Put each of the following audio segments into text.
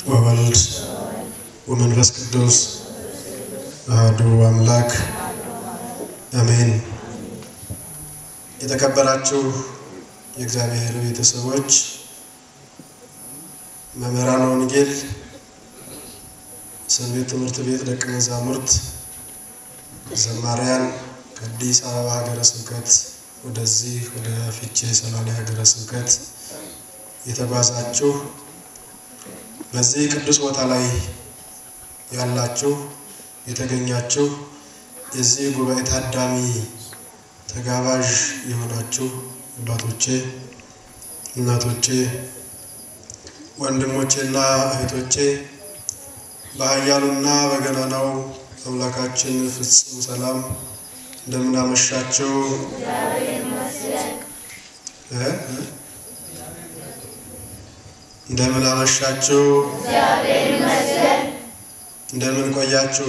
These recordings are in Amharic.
ወወልድ ወመንፈስ ቅዱስ አሐዱ አምላክ አሜን። የተከበራችሁ የእግዚአብሔር ቤተሰቦች፣ መምህራን ወንጌል፣ ሰንበት ትምህርት ቤት ደቀ መዛሙርት፣ ዘማሪያን ከአዲስ አበባ ሀገረ ስብከት ወደዚህ ወደ ፊቼ ሰላሌ ሀገረ ስብከት የተጓዛችሁ በዚህ ቅዱስ ቦታ ላይ ያላችሁ የተገኛችሁ የዚህ ጉባኤ ታዳሚ ተጋባዥ የሆናችሁ አባቶቼ፣ እናቶቼ፣ ወንድሞቼና እህቶቼ በኃያሉና በገናናው አምላካችን ፍጹም ሰላም እንደምን አመሻችሁ? እ እ እንደምን አመሻችሁ? እንደምን ቆያችሁ?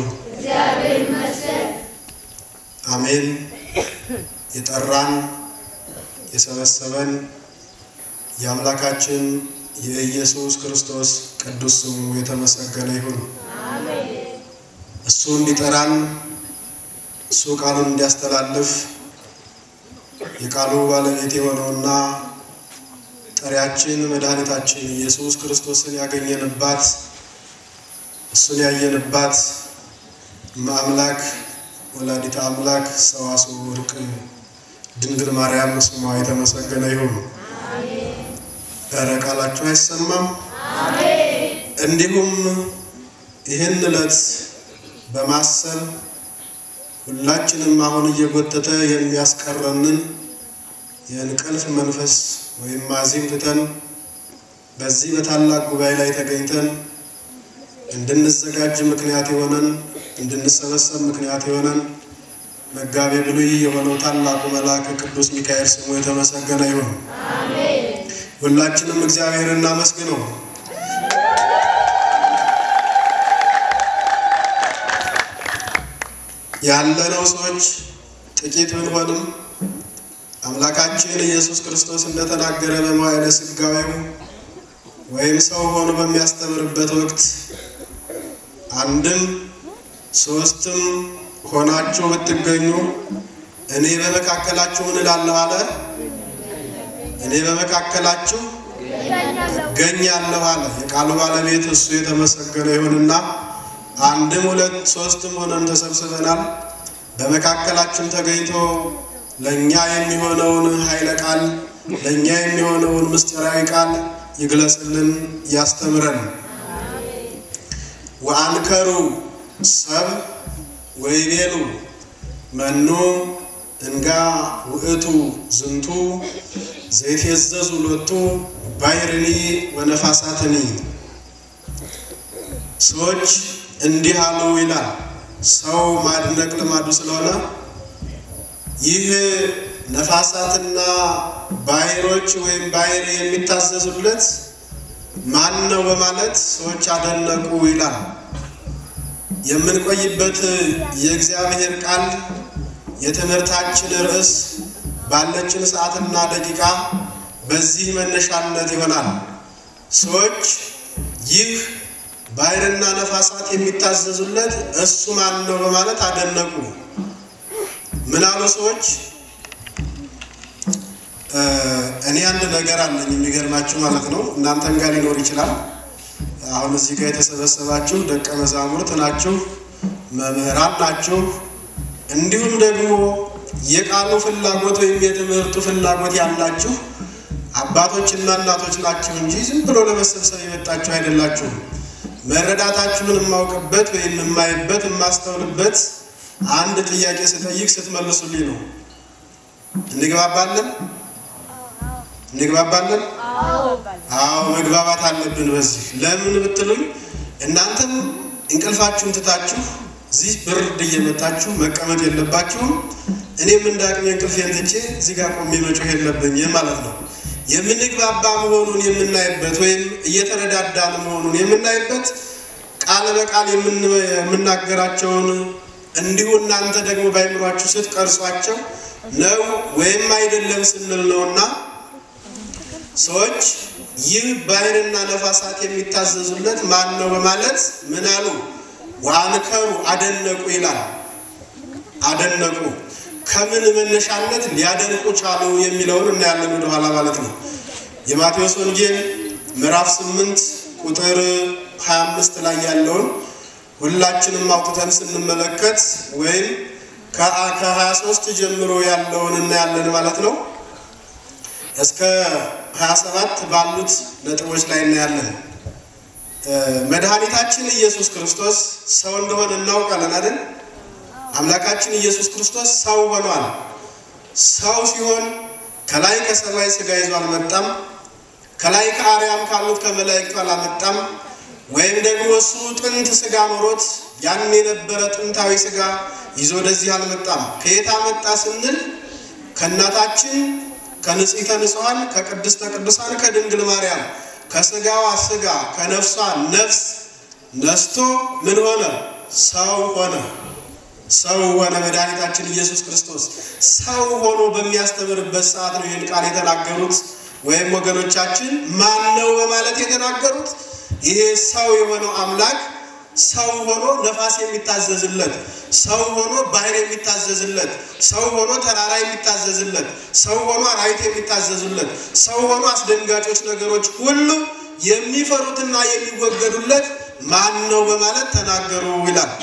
አሜን። የጠራን የሰበሰበን የአምላካችን የኢየሱስ ክርስቶስ ቅዱስ ስሙ የተመሰገነ ይሁን። እሱ እንዲጠራን እሱ ቃሉን እንዲያስተላልፍ የቃሉ ባለቤት የሆነውና ጠሪያችን መድኃኒታችን ኢየሱስ ክርስቶስን ያገኘንባት እሱን ያየንባት እመአምላክ ወላዲተ አምላክ ሰዋስወ ወርቅ ድንግል ማርያም ስሟ የተመሰገነ ይሁን። ኧረ ቃላችሁ አይሰማም? እንዲሁም ይህን ዕለት በማሰብ ሁላችንም አሁን እየጎተተ የሚያስቀረንን የእንቅልፍ መንፈስ ወይም ማዚም ትተን በዚህ በታላቅ ጉባኤ ላይ ተገኝተን እንድንዘጋጅ ምክንያት የሆነን እንድንሰበሰብ ምክንያት የሆነን መጋቤ ብሉይ የሆነው ታላቁ መልአክ ቅዱስ ሚካኤል ስሙ የተመሰገነ ይሁን። ሁላችንም እግዚአብሔር እናመስግነው። ያለነው ሰዎች ጥቂት ብንሆንም አምላካችን ኢየሱስ ክርስቶስ እንደተናገረ በመዋዕለ ሥጋዌው ወይም ሰው ሆኖ በሚያስተምርበት ወቅት አንድም ሶስትም ሆናችሁ ብትገኙ እኔ በመካከላችሁ ምን እላለሁ አለ። እኔ በመካከላችሁ እገኛለሁ አለ። የቃሉ ባለቤት እሱ የተመሰገነ ይሁንና አንድም ሁለት ሶስትም ሆነን ተሰብስበናል። በመካከላችን ተገኝቶ ለእኛ የሚሆነውን ኃይለ ቃል ለእኛ የሚሆነውን ምስጢራዊ ቃል ይግለጽልን፣ ያስተምረን። ወአንከሩ ሰብ ወይቤሉ መኑ እንጋ ውእቱ ዝንቱ ዘይትየዘዙ ሎቱ ባሕርኒ ወነፋሳትኒ። ሰዎች እንዲህ አሉ ይላል። ሰው ማድነቅ ልማዱ ስለሆነ ይህ ነፋሳትና ባሕሮች ወይም ባሕር የሚታዘዙለት ማን ነው በማለት ሰዎች አደነቁ ይላል። የምንቆይበት የእግዚአብሔር ቃል የትምህርታችን ርዕስ ባለችን ሰዓትና ደቂቃ በዚህ መነሻነት ይሆናል። ሰዎች ይህ ባሕርና ነፋሳት የሚታዘዙለት እሱ ማን ነው በማለት አደነቁ። ምን አሉ ሰዎች? እኔ አንድ ነገር አለኝ የሚገርማችሁ ማለት ነው። እናንተም ጋር ሊኖር ይችላል። አሁን እዚህ ጋር የተሰበሰባችሁ ደቀ መዛሙርት ናችሁ፣ መምህራን ናችሁ፣ እንዲሁም ደግሞ የቃሉ ፍላጎት ወይም የትምህርቱ ፍላጎት ያላችሁ አባቶችና እናቶች ናችሁ እንጂ ዝም ብሎ ለመሰብሰብ የመጣችሁ አይደላችሁም። መረዳታችሁን የማውቅበት ወይም የማይበት የማስተውልበት አንድ ጥያቄ ስጠይቅ ስትመልሱልኝ ነው። እንግባባለን እንግባባለን? አዎ መግባባት አለብን። በዚህ ለምን ብትሉኝ እናንተም እንቅልፋችሁን ትታችሁ እዚህ ብርድ እየመታችሁ መቀመጥ የለባችሁም። እኔም እንደ አቅሜ እንቅልፌን ትቼ እዚህ ጋር ቆሜ መጮህ የለብኝም ማለት ነው። የምንግባባ መሆኑን የምናይበት ወይም እየተረዳዳን መሆኑን የምናይበት ቃል በቃል የምናገራቸውን እንዲሁ እናንተ ደግሞ ባይምሯችሁ ስትቀርጿቸው ነው ወይም አይደለም ስንል ነውና ሰዎች ይህ ባህርና ነፋሳት የሚታዘዙለት ማን ነው በማለት ምን አሉ? ወአንከሩ አደነቁ ይላል። አደነቁ ከምን መነሻነት ሊያደንቁ ቻሉ የሚለውን እናያለን ወደኋላ ማለት ነው። የማቴዎስ ወንጌል ምዕራፍ 8 ቁጥር 25 ላይ ያለውን ሁላችንም አውጥተን ስንመለከት ወይም ከ23 ጀምሮ ያለውን እናያለን ማለት ነው። እስከ 27 ባሉት ነጥቦች ላይ እናያለን። መድኃኒታችን ኢየሱስ ክርስቶስ ሰው እንደሆነ እናውቃለን አይደል? አምላካችን ኢየሱስ ክርስቶስ ሰው ሆኗል። ሰው ሲሆን ከላይ ከሰማይ ሥጋ ይዞ አልመጣም። ከላይ ከአርያም ካሉት ከመላእክቱ አላመጣም። ወይም ደግሞ እሱ ጥንት ሥጋ ኖሮት ያን የነበረ ጥንታዊ ሥጋ ይዞ ወደዚህ አልመጣም። ከየት አመጣ ስንል ከእናታችን ከንጽሕተ ንጹሐን ከቅድስተ ቅዱሳን ከድንግል ማርያም ከሥጋዋ ሥጋ ከነፍሷ ነፍስ ነስቶ ምን ሆነ? ሰው ሆነ። ሰው ሆነ። መድኃኒታችን ኢየሱስ ክርስቶስ ሰው ሆኖ በሚያስተምርበት ሰዓት ነው ይህን ቃል የተናገሩት። ወይም ወገኖቻችን ማን ነው በማለት የተናገሩት ይሄ ሰው የሆነው አምላክ ሰው ሆኖ ነፋስ የሚታዘዝለት፣ ሰው ሆኖ ባህር የሚታዘዝለት፣ ሰው ሆኖ ተራራ የሚታዘዝለት፣ ሰው ሆኖ አራዊት የሚታዘዙለት፣ ሰው ሆኖ አስደንጋጮች ነገሮች ሁሉ የሚፈሩትና የሚወገዱለት ማን ነው በማለት ተናገሩ ይላል።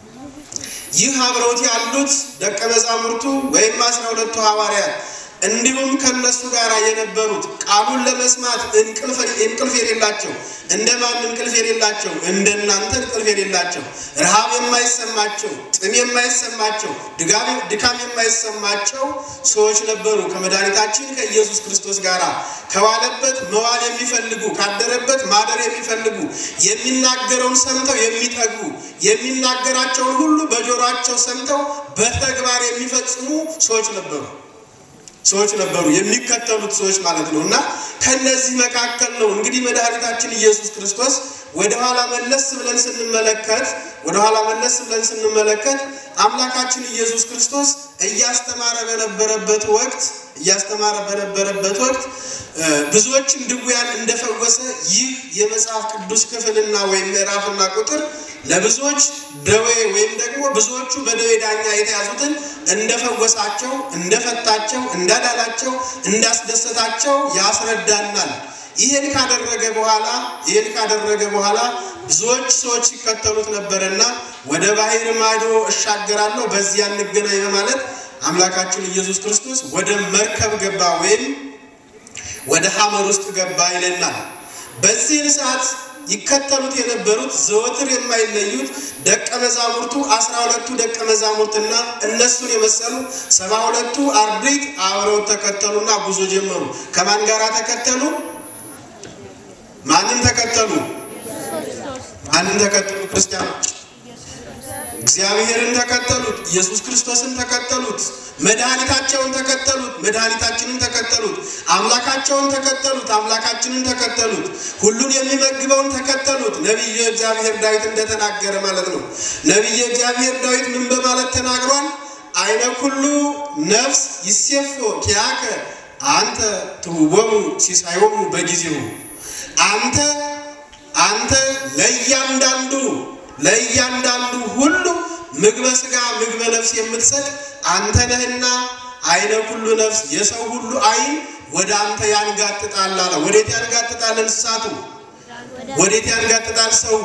ይህ አብረውት ያሉት ደቀ መዛሙርቱ ወይም አስራ ሁለቱ ሐዋርያት እንዲሁም ከነሱ ጋር የነበሩት ቃሉን ለመስማት እንቅልፍ የሌላቸው እንደማን እንቅልፍ የሌላቸው እንደናንተ እንቅልፍ የሌላቸው ረሃብ የማይሰማቸው ጥም የማይሰማቸው ድካም የማይሰማቸው ሰዎች ነበሩ። ከመድኃኒታችን ከኢየሱስ ክርስቶስ ጋር ከዋለበት መዋል የሚፈልጉ ካደረበት ማደር የሚፈልጉ የሚናገረውን ሰምተው የሚተጉ የሚናገራቸውን ሁሉ በጆሯቸው ሰምተው በተግባር የሚፈጽሙ ሰዎች ነበሩ ሰዎች ነበሩ የሚከተሉት ሰዎች ማለት ነው። እና ከነዚህ መካከል ነው እንግዲህ መድኃኒታችን ኢየሱስ ክርስቶስ ወደኋላ መለስ ብለን ስንመለከት ወደኋላ መለስ ብለን ስንመለከት አምላካችን ኢየሱስ ክርስቶስ እያስተማረ በነበረበት ወቅት እያስተማረ በነበረበት ወቅት ብዙዎችን ድውያን እንደፈወሰ ይህ የመጽሐፍ ቅዱስ ክፍልና ወይም ምዕራፍና ቁጥር ለብዙዎች ደዌ ወይም ደግሞ ብዙዎቹ በደዌ ዳኛ የተያዙትን እንደፈወሳቸው፣ እንደፈታቸው፣ እንዳዳላቸው፣ እንዳስደሰታቸው ያስረዳናል። ይህን ካደረገ በኋላ ይህን ካደረገ በኋላ ብዙዎች ሰዎች ሲከተሉት ነበርና ወደ ባህር ማዶ እሻገራለሁ በዚያ እንገናኝ በማለት አምላካችን ኢየሱስ ክርስቶስ ወደ መርከብ ገባ ወይም ወደ ሐመር ውስጥ ገባ ይለናል። በዚህን ሰዓት ይከተሉት የነበሩት ዘወትር የማይለዩት ደቀ መዛሙርቱ አስራ ሁለቱ ደቀ መዛሙርትና እነሱን የመሰሉ ሰባ ሁለቱ አርድእት አብረው ተከተሉና ጉዞ ጀመሩ። ከማን ጋር ተከተሉ? ማንን ተከተሉ? ማንን ተከተሉ? ክርስቲያኖች እግዚአብሔርን ተከተሉት። ኢየሱስ ክርስቶስን ተከተሉት። መድኃኒታቸውን ተከተሉት። መድኃኒታችንን ተከተሉት። አምላካቸውን ተከተሉት። አምላካችንን ተከተሉት። ሁሉን የሚመግበውን ተከተሉት። ነቢየ እግዚአብሔር ዳዊት እንደተናገረ ማለት ነው። ነቢየ እግዚአብሔር ዳዊት ምን በማለት ተናግሯል? አይነ ኩሉ ነፍስ ይሴፎ ኪያከ አንተ ትውቦሙ ሲሳዮሙ በጊዜው አንተ አንተ ለእያንዳንዱ ለእያንዳንዱ ሁሉ ምግበ ሥጋ ምግበ ነፍስ የምትሰጥ አንተ ነህና አይነ ኩሉ ነፍስ የሰው ሁሉ አይን ወደ አንተ ያንጋጥጣል አለ። ወዴት ያንጋጥጣል? እንስሳቱ ወዴት ያንጋጥጣል? ሰው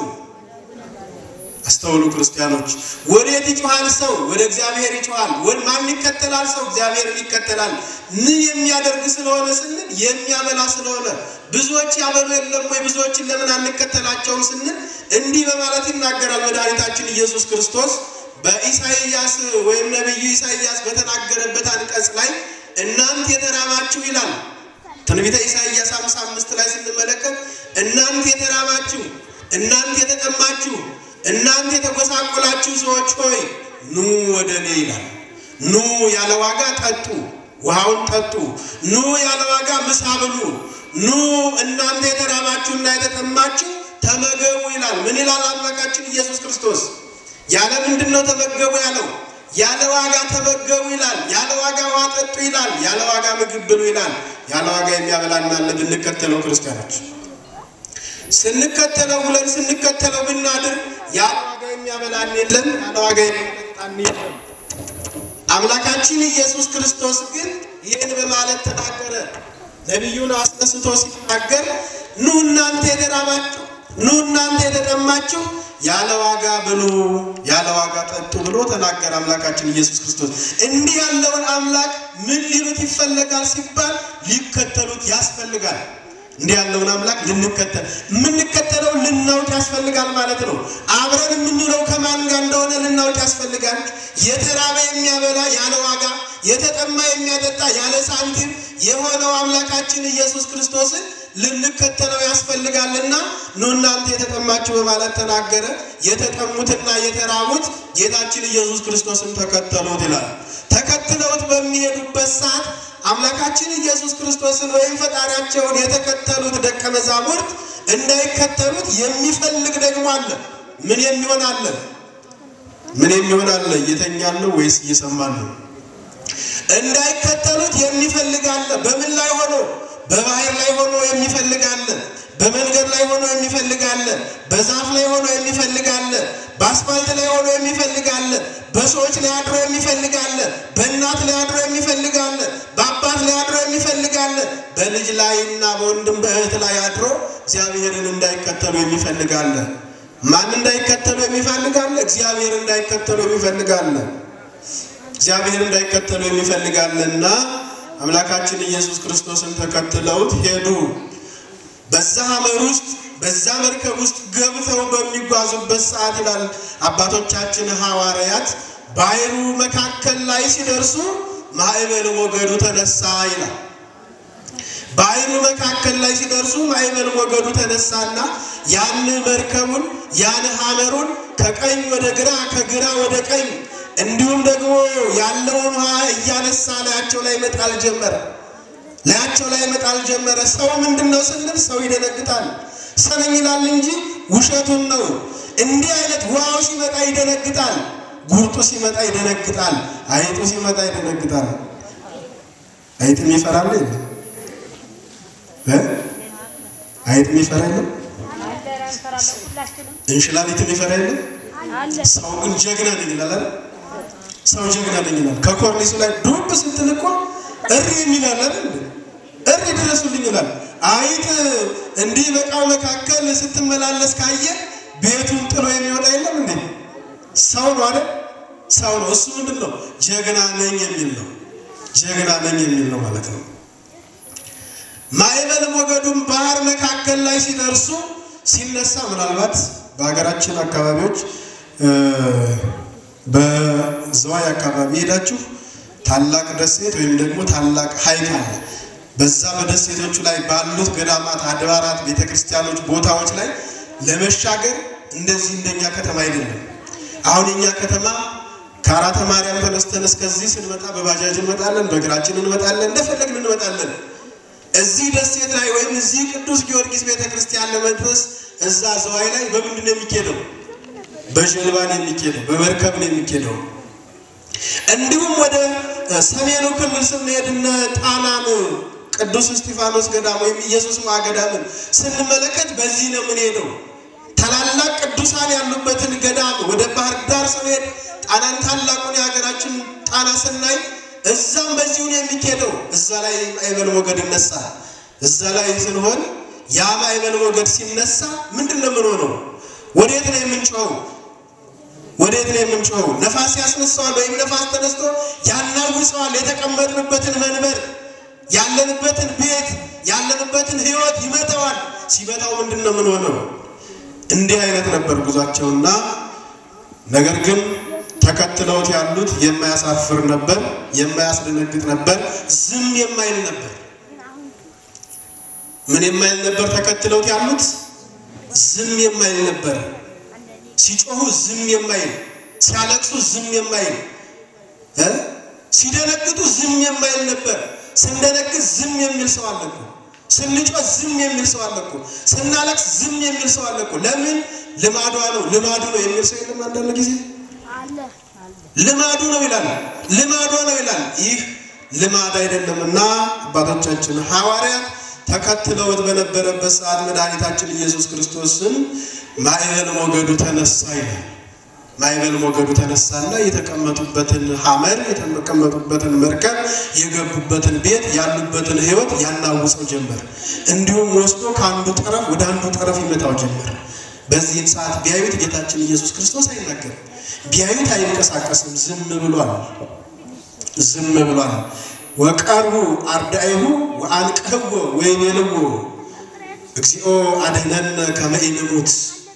አስተውሉ ክርስቲያኖች። ወዴት ይጮሃል? ሰው ወደ እግዚአብሔር ይጮሃል። ማን ይከተላል? ሰው እግዚአብሔርን ይከተላል። ምን የሚያደርግ ስለሆነ ስንል የሚያበላ ስለሆነ ብዙዎች ያበሉ የለም ወይ? ብዙዎችን ለምን አንከተላቸውም ስንል እንዲህ በማለት ይናገራል መድኃኒታችን ኢየሱስ ክርስቶስ በኢሳይያስ ወይም ነቢዩ ኢሳይያስ በተናገረበት አንቀጽ ላይ እናንት የተራባችሁ ይላል። ትንቢተ ኢሳይያስ ሃምሳ አምስት ላይ ስንመለከት እናንት የተራባችሁ፣ እናንት የተጠማችሁ፣ እናንት የተጎሳቆላችሁ ሰዎች ሆይ ኑ ወደ እኔ ይላል። ኑ ያለ ዋጋ ጠጡ፣ ውሃውን ጠጡ። ኑ ያለ ዋጋ ምሳ ብሉ። ኑ እናንተ የተራባችሁና የተጠማችሁ ተመገቡ ይላል። ምን ይላል አምላካችን ኢየሱስ ክርስቶስ? ያለ ምንድን ነው ተመገቡ ያለው? ያለ ዋጋ ተመገቡ ይላል። ያለ ዋጋ ውሃ ጠጡ ይላል። ያለ ዋጋ ምግብ ብሉ ይላል። ያለ ዋጋ የሚያበላን አለ ብንከተለው ክርስቲያኖች ስንከተለው ብለን ስንከተለው ብናድር ያለ ዋጋ የሚያበላን የለም፣ ያለ ዋጋ የሚያጠጣን የለም። አምላካችን ኢየሱስ ክርስቶስ ግን ይህን በማለት ተናገረ። ነቢዩን አስነስቶ ሲናገር ኑ እናንተ የተራባችሁ፣ ኑ እናንተ የተጠማችሁ ያለ ዋጋ ብሉ፣ ያለ ዋጋ ጠጡ ብሎ ተናገረ አምላካችን ኢየሱስ ክርስቶስ። እንዲህ ያለውን አምላክ ምን ሊሉት ይፈለጋል ሲባል ሊከተሉት ያስፈልጋል። እንዲህ ያለውን አምላክ ልንከተል የምንከተለው ልናውቅ ያስፈልጋል ማለት ነው። አብረን የምንውለው ከማን ጋር እንደሆነ ልናውቅ ያስፈልጋል። የተራበ የሚያበላ ያለ ዋጋ፣ የተጠማ የሚያጠጣ ያለ ሳንቲም የሆነው አምላካችን ኢየሱስ ክርስቶስን ልንከተለው ያስፈልጋልና ኑ እናንተ የተጠማችሁ በማለት ተናገረ። የተጠሙትና የተራቡት ጌታችን ኢየሱስ ክርስቶስን ተከተሉት ይላል። ተከትለውት በሚሄዱበት ሰዓት አምላካችን ኢየሱስ ክርስቶስን ወይም ፈጣሪያቸውን የተከተሉት ደቀ መዛሙርት እንዳይከተሉት የሚፈልግ ደግሞ አለ። ምን የሚሆን አለ? ምን የሚሆን አለ? እየተኛን ነው ወይስ እየሰማን ነው? እንዳይከተሉት የሚፈልግ አለ። በምን ላይ ሆኖ? በባህር ላይ ሆኖ የሚፈልግ አለ። በመንገድ ላይ ሆኖ የሚፈልግ አለ። በዛፍ ላይ ሆኖ የሚፈልግ አለ። በአስፋልት ላይ ሆኖ የሚፈልግ አለ። በሰዎች ላይ አድሮ የሚፈልግ አለ። በእናት ላይ አድሮ የሚፈልግ አለ። በአባት ላይ አድሮ የሚፈልግ አለ። በልጅ ላይና በወንድም በእህት ላይ አድሮ እግዚአብሔርን እንዳይከተሉ የሚፈልግ አለ። ማን እንዳይከተሉ የሚፈልግ አለ? እግዚአብሔር እንዳይከተሉ የሚፈልግ አለ። እግዚአብሔር እንዳይከተሉ የሚፈልግ አለና አምላካችን ኢየሱስ ክርስቶስን ተከትለውት ሄዱ። በዛ ሐመር ውስጥ በዛ መርከብ ውስጥ ገብተው በሚጓዙበት ሰዓት ይላል አባቶቻችን ሐዋርያት ባህሩ መካከል ላይ ሲደርሱ ማዕበል ሞገዱ ተነሳ ይላል። ባህሩ መካከል ላይ ሲደርሱ ማዕበል ሞገዱ ተነሳና ያን መርከቡን ያን ሐመሩን ከቀኝ ወደ ግራ ከግራ ወደ ቀኝ እንዲሁም ደግሞ ያለውን ውሃ እያነሳ ላያቸው ላይ መጣል ጀመረ። ላያቸው ላይ መጣል ጀመረ። ሰው ምንድን ነው ስንል ሰው ይደነግጣል። ሰው ነኝ ይላል እንጂ ውሸቱን ነው። እንዲህ አይነት ውሃው ሲመጣ ይደነግጣል። ጉርጡ ሲመጣ ይደነግጣል። አይጡ ሲመጣ ይደነግጣል። አይጥም ይፈራል የለም እ አይጥም ይፈራ የለም እንሽላሊትም ይፈራ የለም። ሰው ግን ጀግና ነኝ ይላል አይደል? ሰው ጀግና ነኝ ይላል። ከኮርኒሱ ላይ ዱብ ስትል እኮ እሪ የሚላል አይደል? እሪ ድረሱልኝ ይላል። አይጥ እንዲህ በቃው መካከል ስትመላለስ ካየ ቤቱን ጥሎ የሚወጣ የለም እንዴ? ሰው ነው አይደል? ሰው ነው። እሱ ምንድን ነው? ጀግና ነኝ የሚል ነው። ጀግና ነኝ የሚል ነው ማለት ነው። ማዕበል ሞገዱም ባህር መካከል ላይ ሲደርሱ ሲነሳ ምናልባት በሀገራችን አካባቢዎች በዝዋይ አካባቢ ሄዳችሁ ታላቅ ደሴት ወይም ደግሞ ታላቅ ሐይቅ አለ። በዛ በደሴቶቹ ላይ ባሉት ገዳማት፣ አድባራት፣ ቤተክርስቲያኖች፣ ቦታዎች ላይ ለመሻገር እንደዚህ እንደኛ ከተማ አይደለም። አሁን የኛ ከተማ ከአራተ ማርያም ተነስተን እስከዚህ ስንመጣ በባጃጅ እንመጣለን፣ በእግራችን እንመጣለን፣ እንደፈለግን እንመጣለን። እዚህ ደሴት ላይ ወይም እዚህ ቅዱስ ጊዮርጊስ ቤተክርስቲያን ለመድረስ እዛ ዘዋይ ላይ በምንድን ነው የሚኬደው? በጀልባ ነው የሚኬደው፣ በመርከብ ነው የሚኬደው። እንዲሁም ወደ ሰሜኑ ክልል ስንሄድ እነ ጣናን ቅዱስ እስጢፋኖስ ገዳም ወይም ኢየሱስ ሞዐ ገዳምን ስንመለከት በዚህ ነው የምንሄደው። ታላላቅ ቅዱሳን ያሉበትን ገዳም ወደ ባህር ዳር ስንሄድ ጣናን ታላቁን የሀገራችን ጣና ስናይ እዛም በዚሁ ነው የሚኬደው። እዛ ላይ ማዕበል ሞገድ ይነሳል። እዛ ላይ ስንሆን ያ ማዕበል ሞገድ ሲነሳ ምንድን ነው የምንሆነው? ወዴት ነው የምንጮኸው? ወዴት ነው የምንጮኸው? ነፋስ ያስነሳዋል ወይም ነፋስ ተነስቶ ያናውፀዋል። የተቀመጥንበትን መንበር፣ ያለንበትን ቤት፣ ያለንበትን ሕይወት ይመታዋል። ሲመታው ምንድን ነው የምንሆነው? እንዲህ አይነት ነበር ጉዟቸውና ነገር ግን ተከትለውት ያሉት የማያሳፍር ነበር፣ የማያስደነግጥ ነበር፣ ዝም የማይል ነበር። ምን የማይል ነበር? ተከትለውት ያሉት ዝም የማይል ነበር። ሲጮሁ ዝም የማይል ሲያለቅሱ ዝም የማይል እ ሲደነግጡ ዝም የማይል ነበር። ስንደነግጥ ዝም የሚል ሰው አለ እኮ። ስንጮህ ዝም የሚል ሰው አለ እኮ። ስናለቅስ ዝም የሚል ሰው አለ እኮ። ለምን? ልማዷ ነው ልማዱ ነው የሚል ሰው የለም አንዳንድ ጊዜ ልማዱ ነው ይላል። ልማዷ ነው ይላል። ይህ ልማድ አይደለምና አባቶቻችን ሐዋርያት ተከትለውት በነበረበት ሰዓት መድኃኒታችን ኢየሱስ ክርስቶስን ማዕበል ሞገዱ ተነሳ ይላል። ማዕበል ሞገዱ ተነሳና የተቀመጡበትን ሐመር የተቀመጡበትን መርከብ የገቡበትን ቤት ያሉበትን ሕይወት ያናውጸው ጀመር። እንዲሁም ወስዶ ከአንዱ ጠረፍ ወደ አንዱ ጠረፍ ይመታው ጀመር። በዚህም ሰዓት ቢያዩት ጌታችን ኢየሱስ ክርስቶስ አይናገርም። ቢያዩት አይንቀሳቀስም። ዝም ብሏል። ዝም ብሏል። ወቀርቡ አርዳኢሁ ወአንቅህዎ ወይቤልዎ እግዚኦ አድኅነነ ከመ ኢንሙት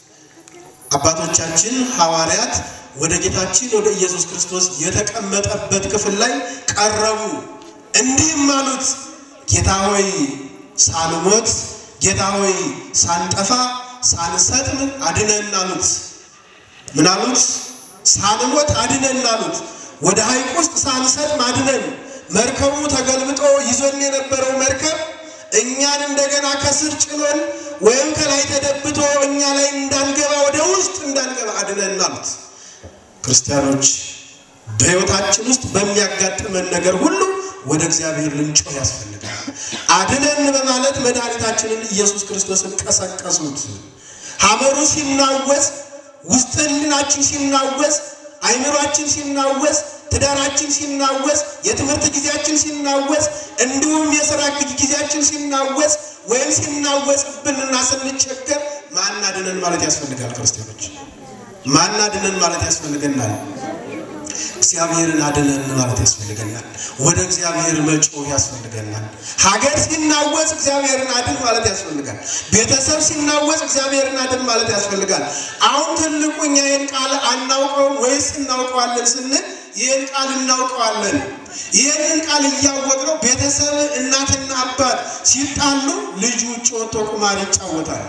አባቶቻችን ሐዋርያት ወደ ጌታችን ወደ ኢየሱስ ክርስቶስ የተቀመጠበት ክፍል ላይ ቀረቡ፣ እንዲህም አሉት፣ ጌታ ሆይ ሳንሞት፣ ጌታ ሆይ ሳንጠፋ፣ ሳንሰጥም አድነን አሉት። ምን አሉት? ሳንሞት አድነን አሉት። ወደ ሐይቅ ውስጥ ሳንሰጥም አድነን። መርከቡ ተገልብጦ ይዞን የነበረው መርከብ እኛን እንደገና ከስር ጭኖን ወይም ከላይ ተደብቶ እኛ ላይ እንዳንገባ ወደ ውስጥ እንዳንገባ አድነን አሉት። ክርስቲያኖች በሕይወታችን ውስጥ በሚያጋጥመን ነገር ሁሉ ወደ እግዚአብሔር ልንጮህ ያስፈልጋል። አድነን በማለት መድኃኒታችንን ኢየሱስ ክርስቶስን ቀሰቀሱት። ሐመሩ ሲናወዝ፣ ውስጥ ሕሊናችን ሲናወዝ፣ አይምሯችን ሲናወዝ ትዳራችን ሲናወዝ፣ የትምህርት ጊዜያችን ሲናወዝ፣ እንዲሁም የሥራ ጊዜያችን ሲናወዝ ወይም ሲናወዝብንና ስንቸገር ማናድነን ማለት ያስፈልጋል። ክርስቲያኖች ማናድነን ማለት ያስፈልገናል። እግዚአብሔርን አድነን ማለት ያስፈልገናል። ወደ እግዚአብሔር መጮህ ያስፈልገናል። ሀገር ሲናወዝ እግዚአብሔርን አድን ማለት ያስፈልጋል። ቤተሰብ ሲናወዝ እግዚአብሔርን አድን ማለት ያስፈልጋል። አሁን ትልቁ እኛ ይህን ቃል አናውቀውም ወይስ እናውቀዋለን ስንል ይህን ቃል እናውቀዋለን። ይህንን ቃል እያወቅነው ቤተሰብ እናትና አባት ሲጣሉ ልጅ ውጭ ወጥቶ ቁማር ይጫወታል።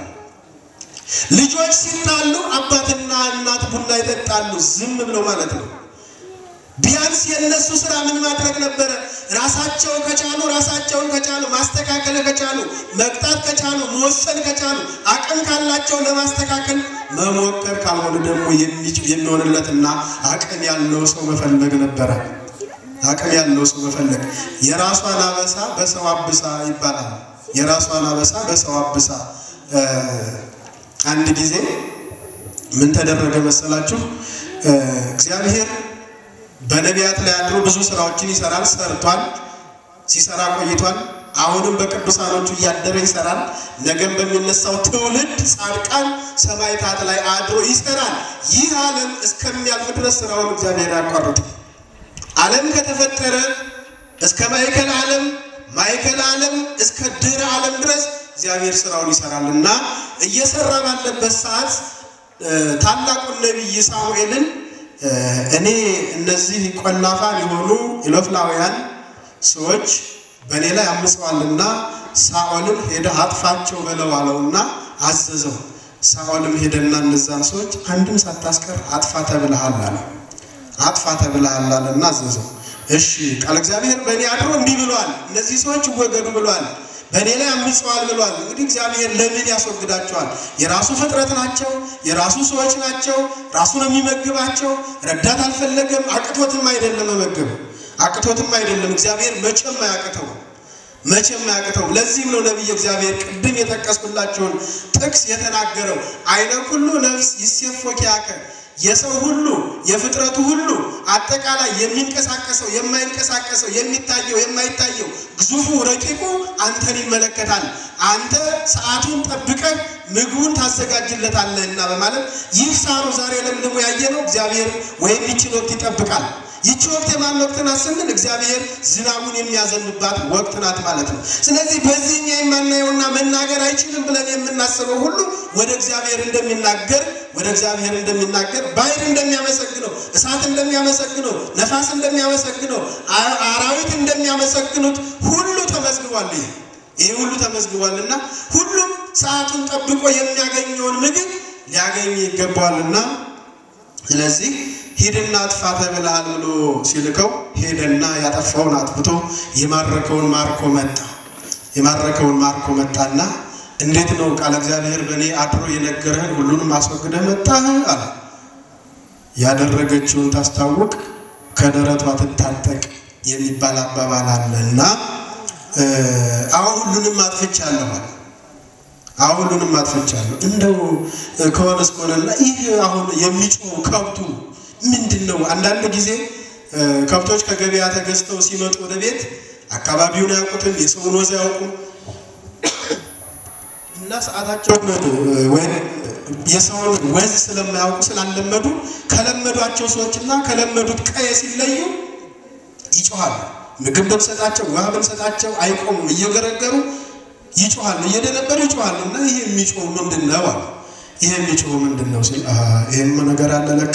ልጆች ሲጣሉ አባትና እናት ቡና ይጠጣሉ፣ ዝም ብለው ማለት ነው። ቢያንስ የእነሱ ስራ ምን ማድረግ ነበረ? ራሳቸው ከቻሉ ራሳቸውን ከቻሉ ማስተካከል ከቻሉ መቅጣት ከቻሉ መወሰን ከቻሉ አቅም ካላቸው ለማስተካከል መሞከር፣ ካልሆነ ደግሞ የሚሆንለትና አቅም ያለው ሰው መፈለግ ነበረ። አቅም ያለው ሰው መፈለግ። የራሷን አበሳ በሰው አብሳ ይባላል። የራሷን አበሳ በሰው አብሳ። አንድ ጊዜ ምን ተደረገ መሰላችሁ? እግዚአብሔር በነቢያት ላይ አድሮ ብዙ ስራዎችን ይሰራል፣ ሰርቷል፣ ሲሰራ ቆይቷል። አሁንም በቅዱሳኖቹ እያደረ ይሰራል። ነገም በሚነሳው ትውልድ ጻድቃን ሰማዕታት ላይ አድሮ ይሰራል። ይህ ዓለም እስከሚያልፍ ድረስ ስራውን እግዚአብሔር ያቋርጥ። ዓለም ከተፈጠረ እስከ ማዕከል ዓለም ማዕከል ዓለም እስከ ድህረ ዓለም ድረስ እግዚአብሔር ስራውን ይሰራል እና እየሰራ ባለበት ሰዓት ታላቁን ነቢይ ሳሙኤልን እኔ እነዚህ ቆላፋን የሆኑ ኢሎፍላውያን ሰዎች በእኔ ላይ አምፀዋልና ሳኦልን ሄደህ አጥፋቸው በለው አለውና አዘዘው። ሳኦልም ሄደና እነዛን ሰዎች አንድም ሳታስቀር አጥፋ ተብለሃል አለ። አጥፋ ተብለሃል አለና አዘዘው። እሺ ቃል እግዚአብሔር በእኔ አድሮ እንዲህ ብሏል፣ እነዚህ ሰዎች ይወገዱ ብሏል፣ በእኔ ላይ አምፀዋል ብሏል። እንግዲህ እግዚአብሔር ለምን ያስወግዳቸዋል? የራሱ ፍጥረት ናቸው፣ የራሱ ሰዎች ናቸው፣ ራሱ ነው የሚመግባቸው። ረዳት አልፈለገም፣ አቅቶትም አይደለም መመገብ አቅቶትም አይደለም። እግዚአብሔር መቼም አያቅተው መቼም አያቅተው። ለዚህም ነው ነቢይ እግዚአብሔር ቅድም የጠቀስኩላቸውን ጥቅስ የተናገረው አይነ ሁሉ ነፍስ ይሴፎ ኪያከ የሰው ሁሉ የፍጥረቱ ሁሉ አጠቃላይ የሚንቀሳቀሰው የማይንቀሳቀሰው የሚታየው የማይታየው ግዙፉ ረቂቁ አንተን ይመለከታል። አንተ ሰዓቱን ጠብቀህ ምግቡን ታዘጋጅለታለህና በማለት ይህ ሳሩ ዛሬ ለምልሞ ያየነው እግዚአብሔር ወይም ይችን ወቅት ይጠብቃል። ይቺ ወቅት የማን ወቅት ናት ስንል እግዚአብሔር ዝናቡን የሚያዘንባት ወቅት ናት ማለት ነው። ስለዚህ በዚህኛ የማናየውና መናገር አይችልም ብለን የምናስበው ሁሉ ወደ እግዚአብሔር እንደሚናገር ወደ እግዚአብሔር እንደሚናገር ባሕር እንደሚያመሰግነው፣ እሳት እንደሚያመሰግነው፣ ነፋስ እንደሚያመሰግነው፣ አራዊት እንደሚያመሰግኑት ሁሉ ተመዝግቧል። ይሄ ይህ ሁሉ ተመዝግቧልና ሁሉም ሰዓቱን ጠብቆ የሚያገኘውን ምግብ ሊያገኝ ይገባዋልና ስለዚህ ሂድና አጥፋ ተብለሃል ብሎ ሲልከው ሄደና ያጠፋውን አጥፍቶ የማረከውን ማርኮ መጣ። የማረከውን ማርኮ መጣና እንዴት ነው ቃለ እግዚአብሔር በእኔ አድሮ የነገረህን ሁሉንም አስወግደህ መጣህ አለ። ያደረገችውን ታስታውቅ ከደረቷ ትታጠቅ የሚባል አባባል አለ እና አሁን ሁሉንም አጥፍቻለሁ አለ። አሁን ሁሉንም አጥፍቻለሁ እንደው ከሆነስ ከሆነና ይህ አሁን የሚጮው ከብቱ ምንድን ነው? አንዳንድ ጊዜ ከብቶች ከገበያ ተገዝተው ሲመጡ ወደ ቤት አካባቢውን አያውቁትም፣ የሰውን ወዝ አያውቁም እና ሰዓታቸውን ወይም የሰውን ወዝ ስለማያውቁ ስላለመዱ ከለመዷቸው ሰዎችና ከለመዱት ቀየ ሲለዩ ይጮኋሉ። ምግብ ብንሰጣቸው ውሃ ብንሰጣቸው አይቆሙም፣ እየገረገሩ ይጮኋሉ፣ እየደነበሩ ይጮኋሉ። እና ይሄ የሚጮህ ምንድን ነው አሉ። ይሄ የሚጮህ ምንድን ነው ሲል ይሄም ነገር አለ ለካ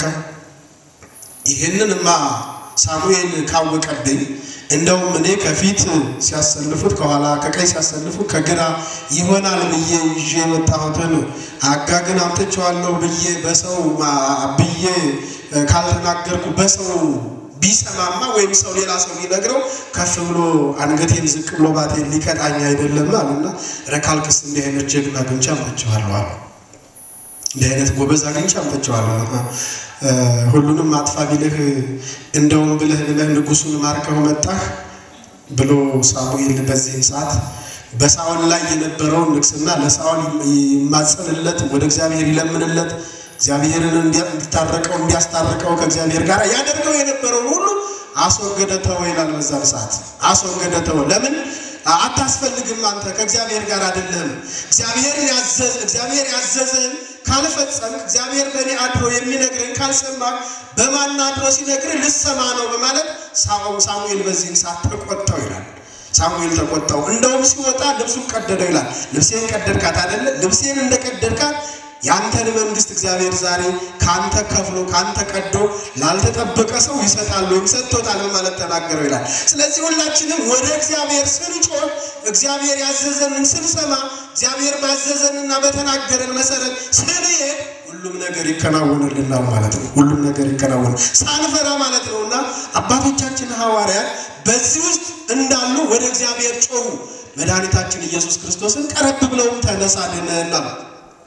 ይህንንማ ሳሙኤል ካወቀብኝ እንደውም እኔ ከፊት ሲያሰልፉት ከኋላ ከቀኝ ሲያሰልፉት ከግራ ይሆናል ብዬ ይዤ የመጣሁትን አጋግን አምጥቼዋለሁ ብዬ በሰው ብዬ ካልተናገርኩ በሰው ቢሰማማ ወይም ሰው ሌላ ሰው ቢነግረው ከፍ ብሎ አንገቴን ዝቅ ብሎ ባቴን ሊቀጣኝ አይደለም አሉና ረካልክስ እንዲህ አይነት ጀግና አግኝቼ አምጥቼዋለሁ አሉ። እንዲህ አይነት ጎበዝ አግኝቼ አምጥቼዋለሁ። ሁሉንም አጥፋ ቢልህ እንደውም ብልህ ብለህ ንጉሱን ማርከው መጣህ ብሎ ሳሙኤል በዚህን ሰዓት በሳኦል ላይ የነበረውን ንግስና ለሳኦል ይማጸንለት፣ ወደ እግዚአብሔር ይለምንለት፣ እግዚአብሔርን እንዲታረቀው እንዲያስታርቀው ከእግዚአብሔር ጋር ያደርገው የነበረውን ሁሉ አስወገደ ተወ ይላል። በዛን ሰዓት አስወገደ ተወ። ለምን አታስፈልግም? አንተ ከእግዚአብሔር ጋር አይደለም። እግዚአብሔርን ያዘዝ እግዚአብሔር ያዘዘን ካልፈጸምክ እግዚአብሔር በእኔ አድሮ የሚነግርን ካልሰማ በማን አድሮ ሲነግርን ልሰማ ነው በማለት ሳሙኤል በዚህን ሰዓት ተቆጣው ይላል። ሳሙኤል ተቆጣው። እንደውም ሲወጣ ልብሱን ቀደደው ይላል። ልብሴን ቀደድካት አይደለ? ልብሴን እንደቀደድካት ያንተን መንግስት እግዚአብሔር ዛሬ ካንተ ከፍሎ ካንተ ቀዶ ላልተጠበቀ ሰው ይሰጣል ወይም ሰጥቶታል በማለት ተናገረው ይላል። ስለዚህ ሁላችንም ወደ እግዚአብሔር ስንጮህ እግዚአብሔር ያዘዘንን ስንሰማ እግዚአብሔር ባዘዘንና በተናገረን መሰረት ስንሄድ ሁሉም ነገር ይከናወንልናል ማለት ነው። ሁሉም ነገር ይከናወን ሳንፈራ ማለት ነው እና አባቶቻችን ሐዋርያት በዚህ ውስጥ እንዳሉ ወደ እግዚአብሔር ጮሁ። መድኃኒታችን ኢየሱስ ክርስቶስን ቀረብ ብለውም ተነሳ ድነን አሉት።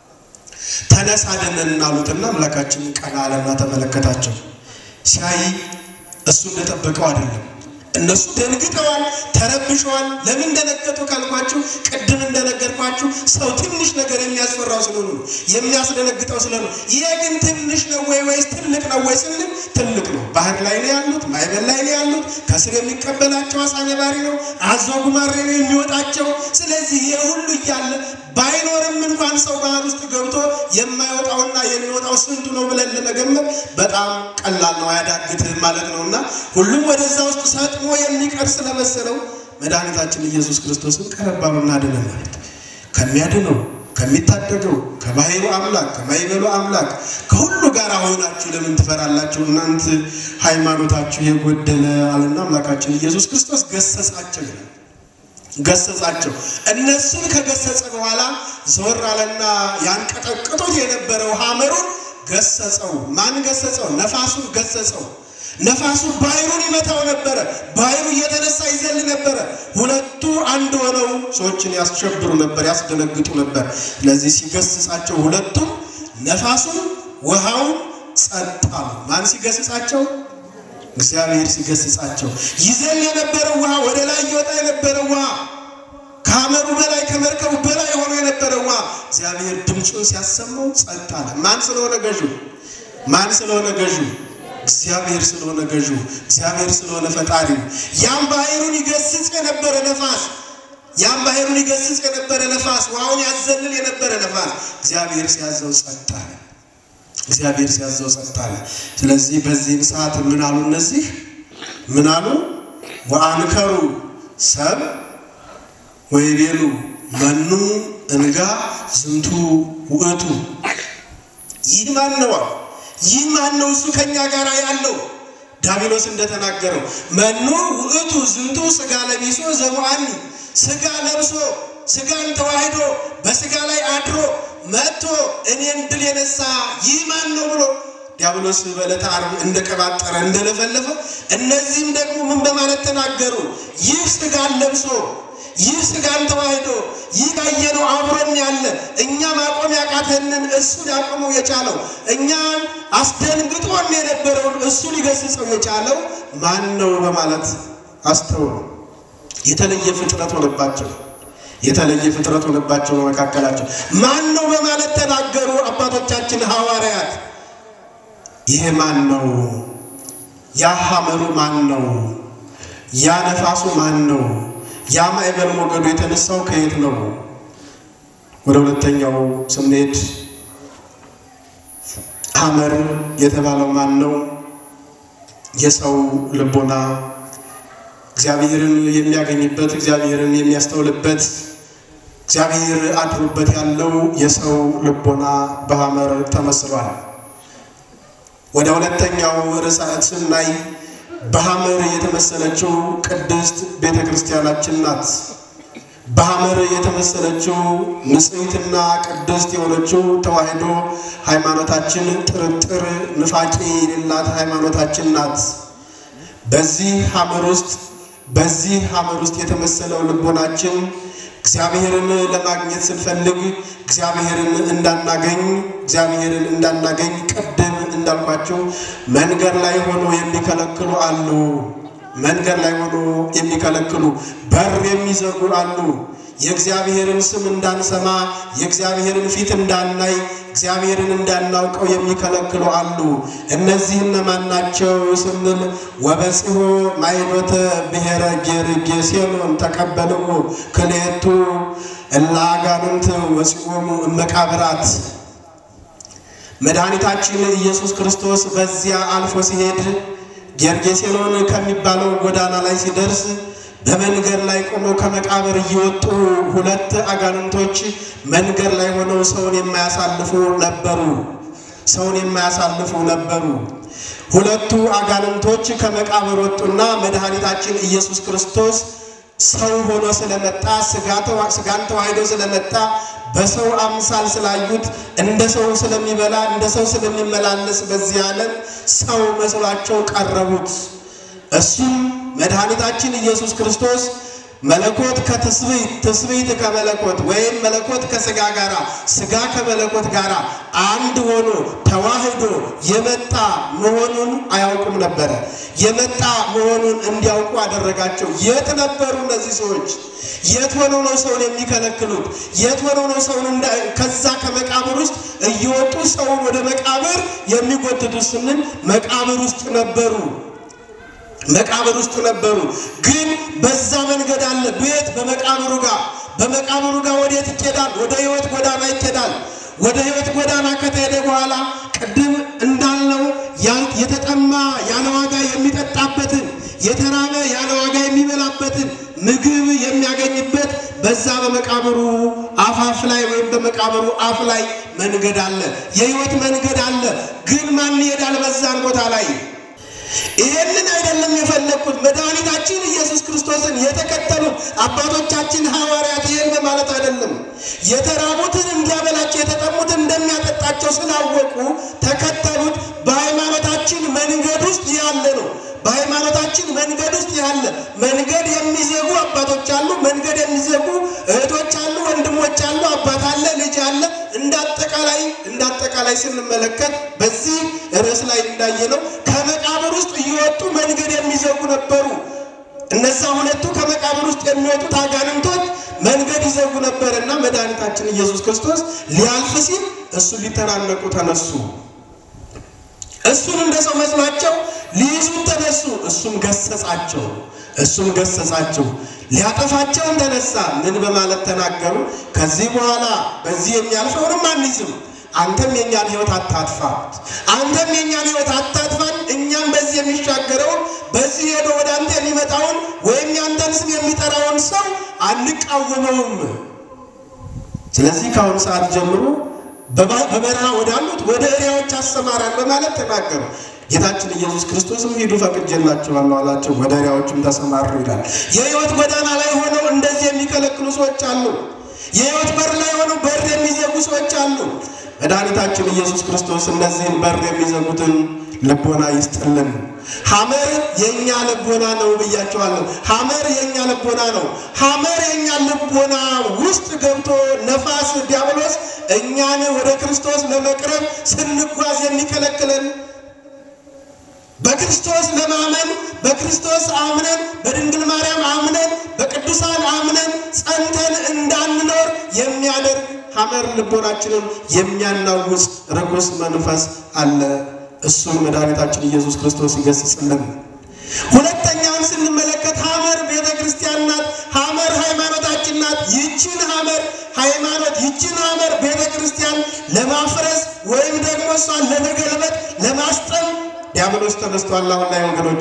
ተነሳ ድነን አሉትና አምላካችንን ቀና አለና ተመለከታቸው። ሲያይ እሱ እንደጠበቀው አይደለም። እነሱ ደንግጠዋል፣ ተረብሸዋል። ለምን ደነገጡ ካልኳችሁ ቅድም እንደነገርኳችሁ ሰው ትንሽ ነገር የሚያስፈራው ስለሆኑ ነው፣ የሚያስደነግጠው ስለሆነ ነው። ይሄ ግን ትንሽ ነው ወይ ወይስ ትልቅ ነው ወይ ስንል ትልቅ ነው። ባህር ላይ ነው ያሉት፣ ማዕበል ላይ ነው ያሉት። ከስር የሚቀበላቸው አሳ ነባሪ ነው፣ አዞ ጉማሬ ነው የሚወጣቸው። ስለዚህ ይሄ ሁሉ እያለ ባይኖርም እንኳን ሰው ባህር ውስጥ ገብቶ የማይወጣውና የሚወጣው ስንቱ ነው ብለን ለመገመት በጣም ቀላል ነው፣ አያዳግትም ማለት ነው እና ሁሉም ወደዛ ውስጥ ሰጥሞ የሚቀር ስለመሰለው መድኃኒታችን ኢየሱስ ክርስቶስን ቀረብ አሉና አድነን ማለት ከሚያድነው ከሚታደገው ከባሕሩ አምላክ ከማይበሉ አምላክ ከሁሉ ጋር ሆናችሁ ለምን ትፈራላችሁ? እናንት ሃይማኖታችሁ የጎደለ አለና አምላካችን ኢየሱስ ክርስቶስ ገሰጻቸው ይላል ገሰጻቸው። እነሱን ከገሰጸ በኋላ ዘወር አለና ያንቀጠቅጡት የነበረው ሐመሩን ገሰጸው። ማን ገሰጸው? ነፋሱን ገሰጸው። ነፋሱ ባሕሩን ይመታው ነበረ። ባሕሩ እየተነሳ ይዘል ነበረ። ሁለቱ አንድ ሆነው ሰዎችን ያስሸብሩ ነበር፣ ያስደነግጡ ነበር። ስለዚህ ሲገስጻቸው ሁለቱም ነፋሱን ውሃውን ጸጥ አሉ። ማን ሲገስጻቸው? እግዚአብሔር ሲገስጻቸው ይዘል የነበረው ውሃ ወደ ላይ ይወጣ የነበረው ውሃ ከሐመሩ በላይ ከመርከቡ በላይ ሆኖ የነበረው ውሃ እግዚአብሔር ድምፁን ሲያሰማው ጸጥ አለ። ማን ስለሆነ ገዡ? ማን ስለሆነ ገዡ? እግዚአብሔር ስለሆነ ገዡ፣ እግዚአብሔር ስለሆነ ፈጣሪው። ያም ባሕሩን ይገስጽ የነበረ ነፋስ ያም ባሕሩን ይገስጽ የነበረ ነፋስ ውሃውን ያዘልል የነበረ ነፋስ እግዚአብሔር ሲያዘው ጸጥ አለ። እግዚአብሔር ሲያዘው ጸጥ አለ። ስለዚህ በዚህም ሰዓት ምን አሉ? እነዚህ ምን አሉ? ወአንከሩ ሰብ ወይቤሉ መኑ እንጋ ዝንቱ ውእቱ። ይህ ማን ነው? ይህ ማን ነው? እሱ ከኛ ጋር ያለው ዳቢሎስ እንደተናገረው መኑ ውእቱ ዝንቱ ስጋ ለቢሶ ዘሙአኒ ስጋ ለብሶ ስጋን ተዋህዶ በስጋ ላይ አድሮ መጥቶ እኔን ድል የነሳ ይህ ማን ነው ብሎ ዲያብሎስ በዕለተ ዓርብ እንደቀባጠረ እንደለፈለፈ፣ እነዚህም ደግሞ ምን በማለት ተናገሩ? ይህ ስጋን ለብሶ ይህ ስጋን ተዋህዶ ይህ ያየነው አብሮን ያለ እኛ ማቆም ያቃተንን እሱ ሊያቆመው የቻለው እኛ አስደንግጦን የነበረውን እሱ ሊገስጸው የቻለው ማን ነው በማለት አስተውሉ። የተለየ ፍጥረት ሆነባቸው። የተለየ ፍጥረት ሆነባቸው በመካከላቸው ማን ነው በማለት ተናገሩ አባቶቻችን ሐዋርያት። ይሄ ማን ነው? ያ ሐመሩ ማን ነው? ያ ነፋሱ ማን ነው? ያ ማዕበል ሞገዱ የተነሳው ከየት ነው? ወደ ሁለተኛው ስንሄድ ሐመር የተባለው ማን ነው? የሰው ልቦና እግዚአብሔርን የሚያገኝበት እግዚአብሔርን የሚያስተውልበት እግዚአብሔር አድሮበት ያለው የሰው ልቦና በሐመር ተመስሏል። ወደ ሁለተኛው ርዕሰ ስናይ በሐመር የተመሰለችው ቅድስት ቤተ ክርስቲያናችን ናት። በሐመር የተመሰለችው ንጽሕትና ቅድስት የሆነችው ተዋሕዶ ሃይማኖታችን ጥርጥር ንፋቄ የሌላት ሃይማኖታችን ናት። በዚህ ሐመር ውስጥ በዚህ ሐመር ውስጥ የተመሰለው ልቦናችን እግዚአብሔርን ለማግኘት ስንፈልግ እግዚአብሔርን እንዳናገኝ እግዚአብሔርን እንዳናገኝ ቅድም እንዳልኳቸው መንገድ ላይ ሆኖ የሚከለክሉ አሉ። መንገድ ላይ ሆኖ የሚከለክሉ በር የሚዘጉ አሉ። የእግዚአብሔርን ስም እንዳንሰማ የእግዚአብሔርን ፊት እንዳናይ እግዚአብሔርን እንዳናውቀው የሚከለክሉ አሉ። እነዚህ እነማን ናቸው ስንል ወበጽሖ ማይዶተ ብሔረ ጌርጌሴኖን ተቀበልዎ ክልኤቱ እለ አጋንንት ወፂኦሙ እመቃብራት መድኃኒታችን ኢየሱስ ክርስቶስ በዚያ አልፎ ሲሄድ ጌርጌሴኖን ከሚባለው ጎዳና ላይ ሲደርስ በመንገድ ላይ ቆመው ከመቃብር እየወጡ ሁለት አጋንንቶች መንገድ ላይ ሆነው ሰውን የማያሳልፉ ነበሩ። ሰውን የማያሳልፉ ነበሩ። ሁለቱ አጋንንቶች ከመቃብር ወጡና መድኃኒታችን ኢየሱስ ክርስቶስ ሰው ሆኖ ስለመጣ ስጋን ተዋህዶ ስለመጣ በሰው አምሳል ስላዩት እንደ ሰው ስለሚበላ እንደ ሰው ስለሚመላለስ በዚህ ዓለም ሰው መስሏቸው ቀረቡት። እሱም መድኃኒታችን ኢየሱስ ክርስቶስ መለኮት ከትስብእት ትስብእት ከመለኮት ወይም መለኮት ከስጋ ጋራ ስጋ ከመለኮት ጋራ አንድ ሆኖ ተዋህዶ የመጣ መሆኑን አያውቁም ነበረ። የመጣ መሆኑን እንዲያውቁ አደረጋቸው። የት ነበሩ እነዚህ ሰዎች? የት ሆነው ነው ሰውን የሚከለክሉት? የት ሆነው ነው ሰውን ከዛ ከመቃብር ውስጥ እየወጡ ሰውን ወደ መቃብር የሚጎትቱት ስንል መቃብር ውስጥ ነበሩ። መቃብር ውስጥ ነበሩ። ግን በዛ መንገድ አለ። ቤት በመቃብሩ ጋር በመቃብሩ ጋር ወዴት ይኬዳል? ወደ ሕይወት ጎዳና ይኬዳል። ወደ ሕይወት ጎዳና ከተሄደ በኋላ ቅድም እንዳልነው የተጠማ ያለ ዋጋ የሚጠጣበትን የተራበ ያለ ዋጋ የሚበላበትን ምግብ የሚያገኝበት በዛ በመቃብሩ አፋፍ ላይ ወይም በመቃብሩ አፍ ላይ መንገድ አለ። የሕይወት መንገድ አለ። ግን ማን ይሄዳል በዛን ቦታ ላይ? ይሄንን አይደለም የፈለግኩት። መድኃኒታችን ኢየሱስ ክርስቶስን የተከተሉት አባቶቻችን ሐዋርያት ይህን በማለት አይደለም። የተራቡትን እንዲያበላቸው የተጠሙትን እንደሚያጠጣቸው ስላወቁ ተከተሉት። በሃይማኖታችን መንገድ ውስጥ ያለ ነው። በሃይማኖታችን መንገድ ውስጥ ያለ መንገድ የሚዘጉ አባቶች አሉ። መንገድ የሚዘጉ እህቶች አሉ፣ ወንድሞች አሉ፣ አባት አለ፣ ልጅ አለ። እንዳጠቃላይ እንዳጠቃላይ ስንመለከት በዚህ ርዕስ ላይ እንዳየነው ከመቃብር ውስጥ እየወጡ መንገድ የሚዘጉ ነበሩ። እነዛ ሁለቱ ከመቃብር ውስጥ የሚወጡት አጋንንቶች መንገድ ይዘጉ ነበርና መድኃኒታችን ኢየሱስ ክርስቶስ ሊያልፍ ሲል እሱን ሊተናነቁ ተነሱ። እሱን እንደ ሰው መስሏቸው ሊይዙት ተነሱ። እሱም ገሰጻቸው። እሱም ገሰጻቸው። ሊያጠፋቸውን ተነሳ። ምን በማለት ተናገሩ? ከዚህ በኋላ በዚህ የሚያልፈውንም አንይዝም። አንተም የእኛን ሕይወት አታጥፋ፣ አንተም የእኛን ሕይወት አታጥፋን። እኛም በዚህ የሚሻገረውን በዚህ ሄዶ ወደ አንተ የሚመጣውን ወይም ያንተን ስም የሚጠራውን ሰው አንቃወመውም። ስለዚህ ከአሁኑ ሰዓት ጀምሮ በበረሃ ወዳሉት ወደ እሪያዎች አሰማራን በማለት ተናገሩ። ጌታችን ኢየሱስ ክርስቶስም ሂዱ ፈቅጄላችኋለሁ አላቸው። ወደ እሪያዎችም ተሰማሩ ይላል። የሕይወት ጎዳና ላይ ሆነው እንደዚህ የሚከለክሉ ሰዎች አሉ። የሕይወት በር ላይ ሆነው በር የሚዘጉ ሰዎች አሉ። መድኃኒታችን ኢየሱስ ክርስቶስ እነዚህን በር የሚዘጉትን ልቦና ይስጥልን። ሐመር የእኛ ልቦና ነው ብያቸዋለሁ። ሐመር የእኛ ልቦና ነው። ሐመር የእኛ ልቦና ውስጥ ገብቶ ነፋስ ዲያብሎስ እኛን ወደ ክርስቶስ ለመቅረብ ስንጓዝ የሚከለክለን በክርስቶስ ለማመን በክርስቶስ አምነን በድንግል ማርያም አምነን በቅዱሳን አምነን ጸንተን እንዳንኖር የሚያደርግ ሐመር ልቦናችንን የሚያናውጽ ርኩስ መንፈስ አለ። እሱን መድኃኒታችን ኢየሱስ ክርስቶስ ይገስጽልን። ሁለተኛውን ስንመለከት ሐመር ቤተ ክርስቲያን ናት። ሐመር ሃይማኖታችን ናት። ይችን ሐመር ሃይማኖት ይችን ሐመር ቤተ ክርስቲያን ለማፍረስ ወይም ደግሞ እሷን ለመገልበጥ ለማስጠም ዲያብሎስ ተነስቷል። አሁን ላይ ወገኖቼ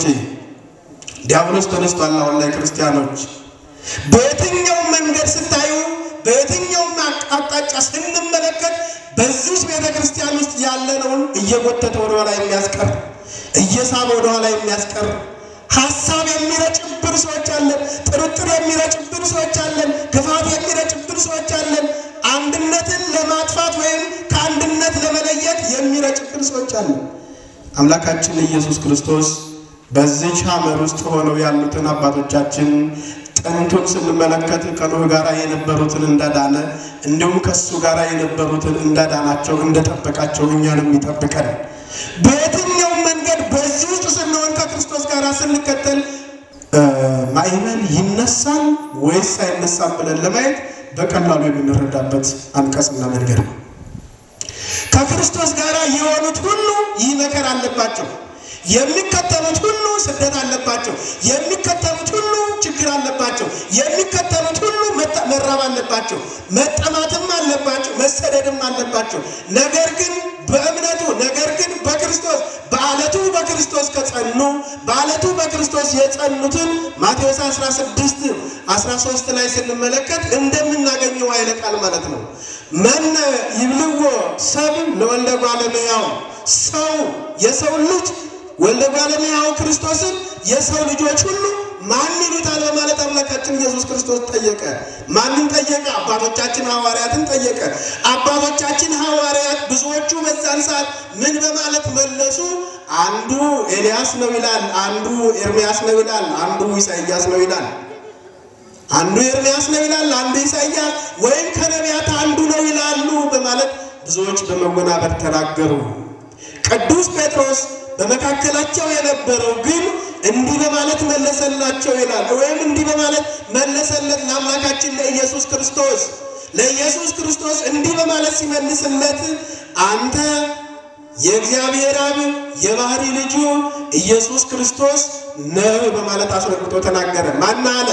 ዲያብሎስ ተነስቷል። አሁን ላይ ክርስቲያኖች በየትኛውም መንገድ ስታዩ በየትኛውም አቅጣጫ ስንመለከት በዚህ ቤተ ክርስቲያን ውስጥ ያለነውን እየጎተተ ወደኋላ የሚያስቀር እየሳበ ወደኋላ የሚያስቀር ሀሳብ የሚረጭብን ሰዎች አለን። ጥርጥር የሚረጭብን ሰዎች አለን። ክፋት የሚረጭብን ሰዎች አለን። አንድነትን ለማጥፋት ወይም ከአንድነት ለመለየት የሚረጭብን ሰዎች አለን። አምላካችን ኢየሱስ ክርስቶስ በዚች ሐመር ውስጥ ሆነው ያሉትን አባቶቻችን ጥንቱን ስንመለከት ከኖህ ጋር የነበሩትን እንዳዳነ እንዲሁም ከሱ ጋር የነበሩትን እንዳዳናቸው እንደጠበቃቸው እኛንም ይጠብቀን። በየትኛውም መንገድ በዚህ ውስጥ ስንሆን ከክርስቶስ ጋር ስንከተል ማዕበል ይነሳል ወይስ አይነሳም ብለን ለማየት በቀላሉ የምንረዳበት አንቀጽና መንገድ ነው። ከክርስቶስ ጋር የሆኑት ሁሉ ይህ መከራ አለባቸው። የሚከተሉት ሁሉ ስደት አለባቸው። የሚከተሉት ሁሉ ችግር አለባቸው። የሚከተሉት ሁሉ መራብ አለባቸው። መጠማትም አለባቸው። መሰደድም አለባቸው። ነገር ግን በእምነቱ ነገር ግን በክርስቶስ በዓለቱ በክርስቶስ ከጸኑ በዓለቱ በክርስቶስ የጸኑትን ማቴዎስ 16 13 ላይ ስንመለከት እንደምናገኘው ኃይለ ቃል ማለት ነው። መነ ይብልዎ ሰብ ለወልደ እጓለ እመሕያው ሰው የሰው ልጅ ወልደ እጓለ እመሕያው ክርስቶስን የሰው ልጆች ሁሉ ማን ይሉታል በማለት አምላካችን ኢየሱስ ክርስቶስ ጠየቀ። ማንን ጠየቀ? አባቶቻችን ሐዋርያትን ጠየቀ። አባቶቻችን ሐዋርያት ብዙዎቹ በዛን ሰዓት ምን በማለት መለሱ? አንዱ ኤልያስ ነው ይላል፣ አንዱ ኤርምያስ ነው ይላል፣ አንዱ ኢሳይያስ ነው ይላል። አንዱ ኤርምያስ ነው ይላል፣ አንዱ ኢሳይያስ ወይም ከነቢያት አንዱ ነው ይላሉ በማለት ብዙዎች በመወናበር ተናገሩ። ቅዱስ ጴጥሮስ በመካከላቸው የነበረው ግን እንዲህ በማለት መለሰላቸው ይላል። ወይም እንዲህ በማለት መለሰለት ለአምላካችን ለኢየሱስ ክርስቶስ ለኢየሱስ ክርስቶስ እንዲህ በማለት ሲመልስለት አንተ የእግዚአብሔር አብ የባህሪ ልጁ ኢየሱስ ክርስቶስ ነህ በማለት አስረግጦ ተናገረ። ማን አለ?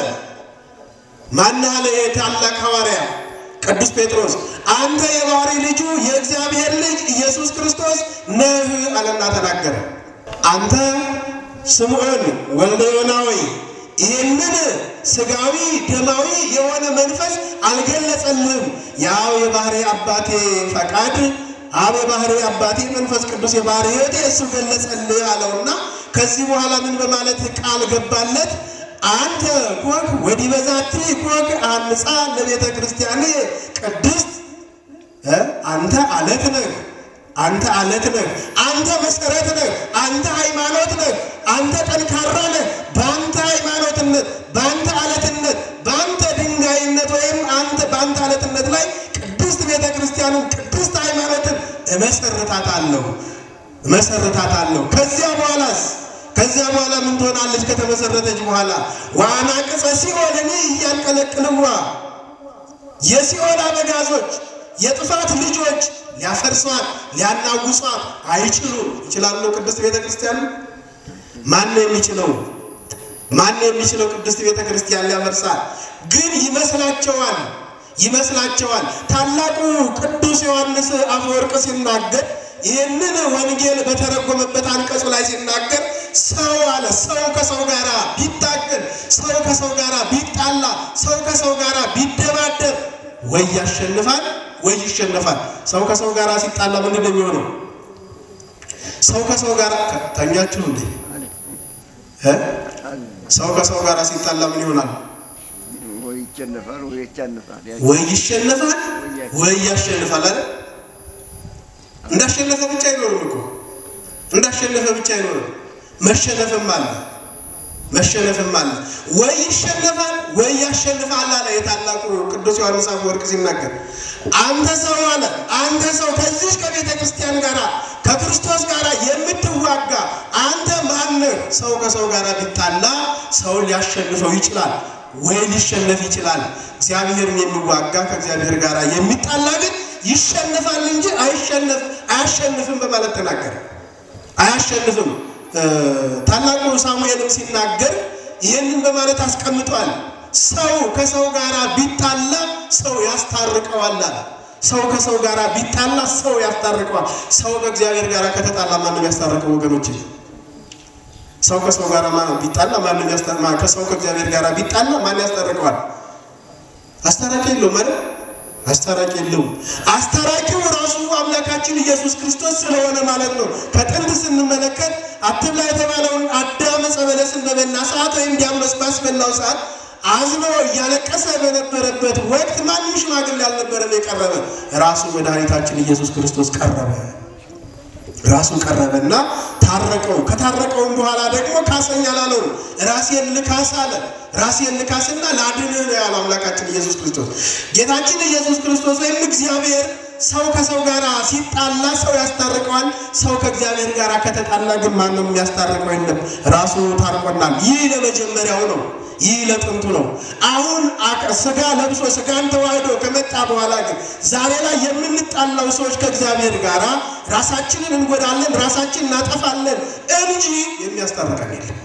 ማን አለ? የታላቅ ሐዋርያ ቅዱስ ጴጥሮስ አንተ የባህሪ ልጁ የእግዚአብሔር ልጅ ኢየሱስ ክርስቶስ ነህ አለና ተናገረ። አንተ ስምዖን ወልደ ዮናዊ ይህንን ስጋዊ ደማዊ የሆነ መንፈስ አልገለጸልህም፣ ያው የባህሪ አባቴ ፈቃድ አብ የባህሪ አባቴ መንፈስ ቅዱስ የባህሪ ሕይወቴ እሱ ገለጸልህ አለውና ከዚህ በኋላ ምን በማለት ቃል ገባለት? አንተ ኮክ ወዲህ በዛቲ ኮክ አንጻ ለቤተ ክርስቲያን ቅድስት አንተ አለት ነህ አንተ አለት ነህ። አንተ መሰረት ነህ። አንተ ሃይማኖት ነህ። አንተ ጠንካራ ነህ። በአንተ ሃይማኖትነት፣ በአንተ አለትነት፣ በአንተ ድንጋይነት ወይም አንተ በአንተ አለትነት ላይ ቅድስት ቤተ ክርስቲያንን ቅድስት ሃይማኖትን እመሰርታታለሁ እመሰርታታለሁ። ከዚያ በኋላስ ከዚያ በኋላ ምን ትሆናለች? ከተመሰረተች በኋላ ዋና ቅጸ ሲኦልን እያንቀለቅልዋ የሲኦል አበጋዞች የጥፋት ልጆች ሊያፈርሷት ሊያናውሷት አይችሉም። ይችላሉ? ቅድስት ቤተ ክርስቲያን ማን ነው የሚችለው? ማን ነው የሚችለው? ቅድስት ቤተ ክርስቲያን ሊያፈርሳት ግን ይመስላቸዋል ይመስላቸዋል። ታላቁ ቅዱስ ዮሐንስ አፈወርቅ ሲናገር ይህንን ወንጌል በተረጎመበት አንቀጹ ላይ ሲናገር ሰው አለ ሰው ከሰው ጋር ቢታገል፣ ሰው ከሰው ጋር ቢጣላ፣ ሰው ከሰው ጋር ቢደባደብ ወይ ያሸንፋል ወይ ይሸነፋል። ሰው ከሰው ጋር ሲጣላ ምንድን ነው የሚሆነው? ሰው ከሰው ጋር ተኛችሁ እንዴ? ሰው ከሰው ጋር ሲጣላ ምን ይሆናል? ወይ ይሸነፋል ወይ ያሸንፋል። ወይ ይሸነፋል ወይ ያሸንፋል አይደል? እንዳሸነፈ ብቻ አይኖርም እኮ እንዳሸነፈ ብቻ አይኖርም፣ መሸነፍም አለ መሸነፍም አለ። ወይ ይሸነፋል ወይ ያሸንፋል አለ የታላቁ ቅዱስ ዮሐንስ አፈወርቅ ሲናገር። አንተ ሰው አለ አንተ ሰው ከዚች ከቤተ ክርስቲያን ጋር ከክርስቶስ ጋር የምትዋጋ አንተ ማነህ? ሰው ከሰው ጋር ቢጣላ ሰው ሊያሸንፈው ይችላል ወይ ሊሸነፍ ይችላል። እግዚአብሔርን የሚዋጋ ከእግዚአብሔር ጋር የሚጣላ ግን ይሸነፋል እንጂ አይሸነፍ አያሸንፍም በማለት ተናገረ። አያሸንፍም ታላቁ ሳሙኤልም ሲናገር ይህንን በማለት አስቀምጧል። ሰው ከሰው ጋር ቢጣላ ሰው ያስታርቀዋል አለ። ሰው ከሰው ጋር ቢጣላ ሰው ያስታርቀዋል። ሰው ከእግዚአብሔር ጋር ከተጣላ ማንም ያስታርቀው ወገኖች? ሰው ከሰው ጋር ማንም ቢጣላ ማንም ያስታርቀ ከሰው ከእግዚአብሔር ጋር ቢጣላ ማን ያስታርቀዋል? አስታራቂ የለውም አይደል? አስታራቂ የለውም። አስታራቂው ራሱ አምላካችን ኢየሱስ ክርስቶስ ስለሆነ ማለት ነው። ከጥንት ስንመለከት አትብላ የተባለውን አዳም ዕፀ በለስን በበላ ሰዓት ወይም ዲያብሎስ ባስበላው ሰዓት አዝኖ እያለቀሰ በነበረበት ወቅት ማንም ሽማግሌ አልነበረም የቀረበ። ራሱ መድኃኒታችን ኢየሱስ ክርስቶስ ቀረበ። ራሱ ቀረበና ታረቀው። ከታረቀውም በኋላ ደግሞ ካሰኝ አላለውም። ራሴን ልካስ አለ። ራሴን ልካስና ላድንህ ነው ያለው አምላካችን ኢየሱስ ክርስቶስ። ጌታችን ኢየሱስ ክርስቶስ ወይም እግዚአብሔር ሰው ከሰው ጋር ሲጣላ ሰው ያስታርቀዋል። ሰው ከእግዚአብሔር ጋር ከተጣላ ግን ማንም የሚያስታርቀው የለም። ራሱ ታርቆናል። ይህ ለመጀመሪያው ነው። ይህ ለጥንቱ ነው። አሁን ስጋ ለብሶ ስጋን ተዋህዶ ከመጣ በኋላ ግን ዛሬ ላይ የምንጣላው ሰዎች ከእግዚአብሔር ጋር ራሳችንን እንጎዳለን፣ ራሳችንን እናጠፋለን እንጂ የሚያስታርቀን የለም።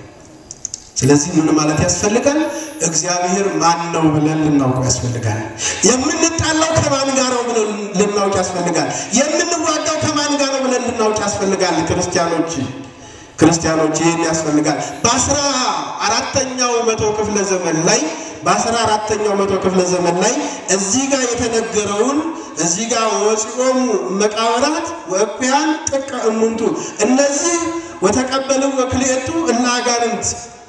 ስለዚህ ምን ማለት ያስፈልጋል? እግዚአብሔር ማን ነው ብለን ልናውቀው ያስፈልጋል። የምንጣላው ከማን ጋር ነው ብለን ልናውቅ ያስፈልጋል። የምንዋጋው ከማን ጋር ነው ብለን ልናውቅ ያስፈልጋል። ክርስቲያኖች ክርስቲያኖች ይህን ያስፈልጋል። በአስራ አራተኛው መቶ ክፍለ ዘመን ላይ በአስራ አራተኛው መቶ ክፍለ ዘመን ላይ እዚህ ጋር የተነገረውን እዚህ ጋር ወፂኦሙ መቃብራት ወእኩያን ጥቀ እሙንቱ እነዚህ ወተቀበልው ወክልኤቱ እለ አጋንንት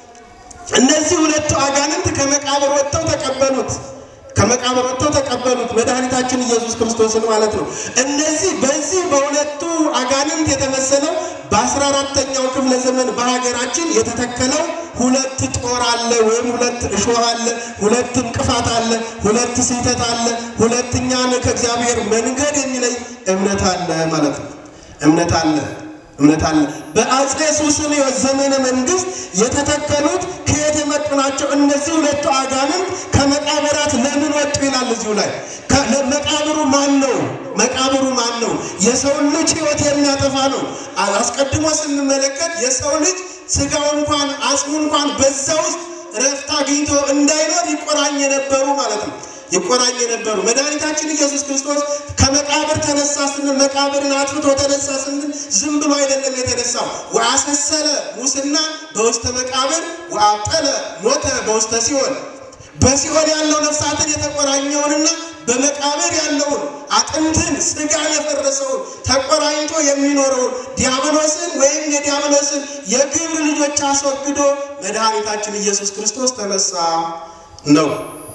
እነዚህ ሁለቱ አጋንንት ከመቃብር ወጥተው ተቀበሉት። ከመቃብር ወጥተው ተቀበሉት መድኃኒታችን ኢየሱስ ክርስቶስን ማለት ነው። እነዚህ በዚህ በሁለቱ አጋንንት የተመሰለው በአስራ አራተኛው ክፍለ ዘመን በሀገራችን የተተከለው ሁለት ጦር አለ ወይም ሁለት እሾህ አለ፣ ሁለት እንቅፋት አለ፣ ሁለት ስህተት አለ፣ ሁለት እኛን ከእግዚአብሔር መንገድ የሚለይ እምነት አለ ማለት ነው። እምነት አለ እምነት አለ። በአጼ ሱስንዮስ ዘመነ መንግስት የተተከሉት ከየት የመጡ ናቸው? እነዚህ ሁለቱ አጋንንት ከመቃብራት ለምን ወጡ ይላል እዚሁ ላይ። መቃብሩ ማን ነው? መቃብሩ ማን ነው? የሰውን ልጅ ሕይወት የሚያጠፋ ነው። አስቀድሞ ስንመለከት የሰው ልጅ ስጋው እንኳን አጽሙ እንኳን በዛ ውስጥ ረፍት አግኝቶ እንዳይኖር ይቆራኝ የነበሩ ማለት ነው ይቆራኝ የነበሩ መድኃኒታችን ኢየሱስ ክርስቶስ ከመቃብር ተነሳ ስንል መቃብርን አጥፍቶ ተነሳ ስንል ዝም ብሎ አይደለም የተነሳው። ወአሰሰለ ሙስና በውስተ መቃብር ወአብጠለ ሞተ በውስተ ሲኦል በሲኦል ያለው ነፍሳትን የተቆራኘውንና በመቃብር ያለውን አጥንትን ስጋ የፈረሰውን ተቆራኝቶ የሚኖረውን ዲያብሎስን ወይም የዲያብሎስን የግብር ልጆች አስወግዶ መድኃኒታችን ኢየሱስ ክርስቶስ ተነሳ ነው።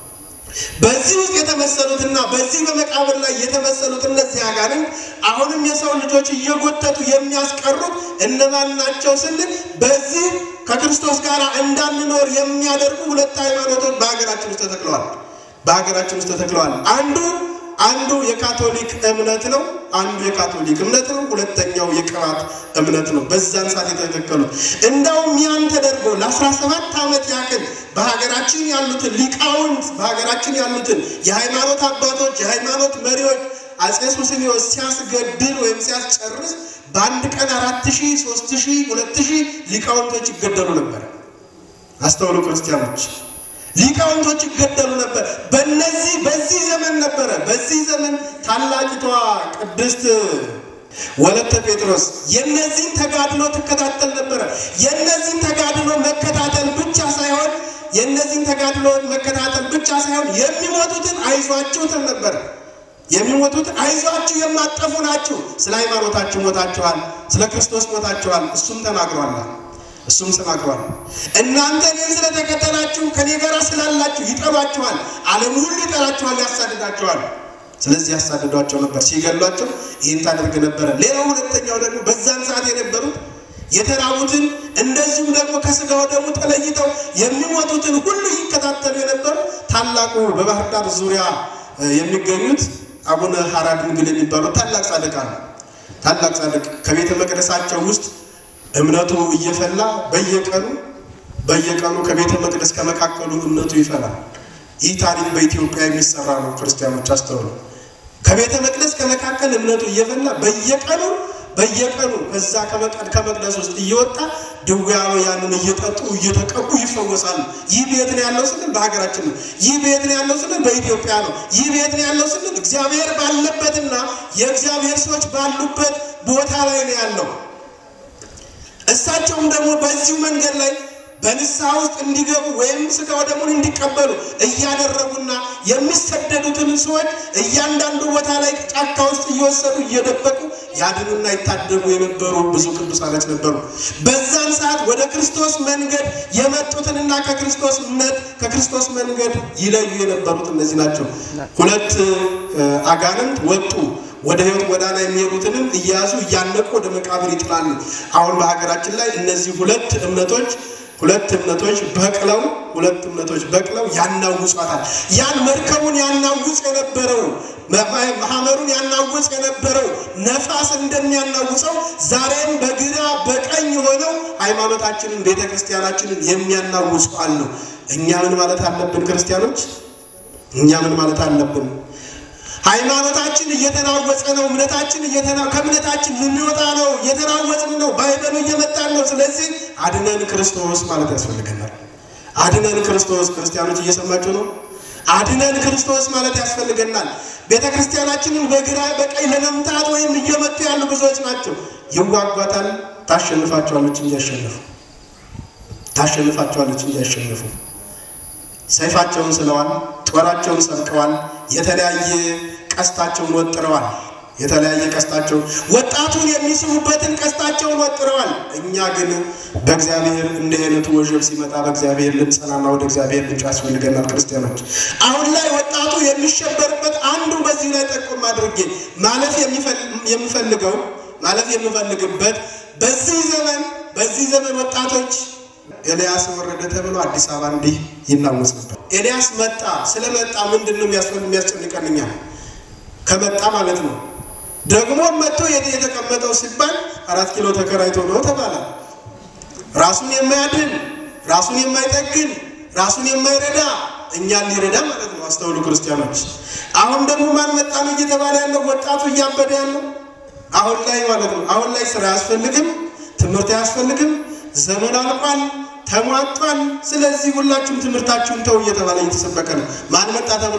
በዚህ ውስጥ የተመሰሉትና በዚህ በመቃብር ላይ የተመሰሉት እነዚህ አጋንንት አሁንም የሰው ልጆች እየጎተቱ የሚያስቀሩት እነማን ናቸው ስንል በዚህ ከክርስቶስ ጋር እንዳንኖር የሚያደርጉ ሁለት ሃይማኖቶች በሀገራችን ውስጥ ተተክለዋል። በሀገራችን ውስጥ ተተክለዋል። አንዱ አንዱ የካቶሊክ እምነት ነው። አንዱ የካቶሊክ እምነት ነው። ሁለተኛው የቅባት እምነት ነው። በዛን ሰዓት የተተከሉት እንዳውም ያን ተደርጎ ለአስራ ሰባት ዓመት ያክል በሀገራችን ያሉትን ሊቃውንት በሀገራችን ያሉትን የሃይማኖት አባቶች የሃይማኖት መሪዎች አጼ ሱስንዮስ ሲያስገድል ወይም ሲያስጨርስ በአንድ ቀን አራት ሺህ ሶስት ሺህ ሁለት ሺህ ሊቃውንቶች ይገደሉ ነበር። አስተውሉ ክርስቲያኖች ሊቃውንቶች ይገደሉ ነበር። በነዚህ በዚህ ዘመን ነበረ። በዚህ ዘመን ታላቂቷ ቅድስት ወለተ ጴጥሮስ የነዚህን ተጋድሎ ትከታተል ነበረ። የነዚህን ተጋድሎ መከታተል ብቻ ሳይሆን የነዚህን ተጋድሎ መከታተል ብቻ ሳይሆን የሚሞቱትን አይዟችሁ ትል ነበር። የሚሞቱትን አይዟችሁ የማጠፉ ናችሁ፣ ስለ ሃይማኖታችሁ ሞታችኋል፣ ስለ ክርስቶስ ሞታችኋል። እሱም ተናግሯል። እሱም ተናግሯል። እናንተ እኔን ስለተከተላችሁ ከኔ ጋር ስላላችሁ ይጠሏችኋል፣ ዓለም ሁሉ ይጠላችኋል፣ ያሳድዳችኋል። ስለዚህ ያሳድዷቸው ነበር፣ ሲገሏቸው ይህን ታደርግ ነበረ። ሌላው ሁለተኛው ደግሞ በዛን ሰዓት የነበሩት የተራቡትን እንደዚሁም ደግሞ ከስጋው ደግሞ ተለይተው የሚሞቱትን ሁሉ ይከታተሉ የነበሩ ታላቁ በባህር ዳር ዙሪያ የሚገኙት አቡነ ሐራ ድንግል የሚባሉ ታላቅ ጻድቅ አሉ። ታላቅ ጻድቅ ከቤተ መቅደሳቸው ውስጥ እምነቱ እየፈላ በየቀኑ በየቀኑ ከቤተ መቅደስ ከመካከሉ እምነቱ ይፈላል። ይህ ታሪክ በኢትዮጵያ የሚሰራ ነው። ክርስቲያኖች አስተውሉ። ከቤተ መቅደስ ከመካከል እምነቱ እየፈላ በየቀኑ በየቀኑ ከዛ ከመቅደስ ውስጥ እየወጣ ድውያኑ ያንን እየጠጡ እየተቀቡ ይፈወሳሉ። ይህ ቤት ነው ያለው ስንል በሀገራችን ነው። ይህ ቤት ነው ያለው ስንል በኢትዮጵያ ነው። ይህ ቤት ነው ያለው ስንል እግዚአብሔር ባለበትና የእግዚአብሔር ሰዎች ባሉበት ቦታ ላይ ነው ያለው። እሳቸውም ደግሞ በዚሁ መንገድ ላይ በንስሐ ውስጥ እንዲገቡ ወይም ስጋው ደሙን እንዲቀበሉ እያደረጉና የሚሰደዱትን ሰዎች እያንዳንዱ ቦታ ላይ ጫካ ውስጥ እየወሰዱ እየደበቁ ያድኑና ይታደጉ የነበሩ ብዙ ቅዱሳኖች ነበሩ። በዛን ሰዓት ወደ ክርስቶስ መንገድ የመጡትንና ከክርስቶስ እምነት ከክርስቶስ መንገድ ይለዩ የነበሩት እነዚህ ናቸው። ሁለት አጋንንት ወጡ። ወደ ሕይወት ጎዳና የሚሄዱትንም እያያዙ እያነቁ ወደ መቃብር ይጥላሉ። አሁን በሀገራችን ላይ እነዚህ ሁለት እምነቶች ሁለት እምነቶች በቅለው ሁለት እምነቶች በቅለው ያናውጿታል። ያን መርከቡን ያናውጽ የነበረው ማህመሩን ያናውጽ የነበረው ነፋስ እንደሚያናውጸው ዛሬም በግራ በቀኝ ሆነው ሃይማኖታችንን ቤተ ክርስቲያናችንን የሚያናውጹ አሉ። እኛ ምን ማለት አለብን? ክርስቲያኖች እኛ ምን ማለት አለብን? ሃይማኖታችን እየተናወጸ ነው። እምነታችን ከእምነታችን ልንወጣ ነው። እየተናወጽን ነው። ባይበሉ እየመጣን ነው። ስለዚህ አድነን ክርስቶስ ማለት ያስፈልገናል። አድነን ክርስቶስ ክርስቲያኖች እየሰማችሁ ነው። አድነን ክርስቶስ ማለት ያስፈልገናል። ቤተ ክርስቲያናችንን በግራ በቀኝ ለመምታት ወይም እየመቱ ያሉ ብዙዎች ናቸው። ይዋጓታል። ታሸንፋቸዋለች እንጂ ያሸንፉ ታሸንፋቸዋለች እንጂ ያሸንፉ። ሰይፋቸውን ስለዋል፣ ጦራቸውን ሰብቀዋል፣ የተለያየ ቀስታቸውን ወጥረዋል። የተለያየ ቀስታቸውን ወጣቱን የሚስቡበትን ቀስታቸውን ወጥረዋል። እኛ ግን በእግዚአብሔር እንዲህ አይነቱ ወጀብ ሲመጣ በእግዚአብሔር ልንጸናና ወደ እግዚአብሔር ልንጩ ያስፈልገናል። ክርስቲያኖች አሁን ላይ ወጣቱ የሚሸበርበት አንዱ በዚህ ላይ ጠቆም አድርጌ ማለፍ የምፈልገው ማለፍ የምፈልግበት በዚህ ዘመን በዚህ ዘመን ወጣቶች ኤልያስ ወረደ ተብሎ አዲስ አበባ እንዲህ ይናወጽ ነበር። ኤልያስ መጣ። ስለመጣ ምንድን ነው የሚያስጨንቀንኛ? ከመጣ ማለት ነው። ደግሞ መጥቶ የት የተቀመጠው ሲባል አራት ኪሎ ተከራይቶ ነው ተባለ። ራሱን የማያድን ራሱን የማይጠግን ራሱን የማይረዳ እኛን ሊረዳ ማለት ነው። አስተውሉ ክርስቲያኖች። አሁን ደግሞ ማን መጣ ነው እየተባለ ያለው? ወጣቱ እያበደ ያለው አሁን ላይ ማለት ነው። አሁን ላይ ስራ አያስፈልግም፣ ትምህርት አያስፈልግም ዘመን አልቋል፣ ተሟጧል። ስለዚህ ሁላችሁም ትምህርታችሁን ተው እየተባለ እየተሰበከ ነው። ማን መጣ ተብሎ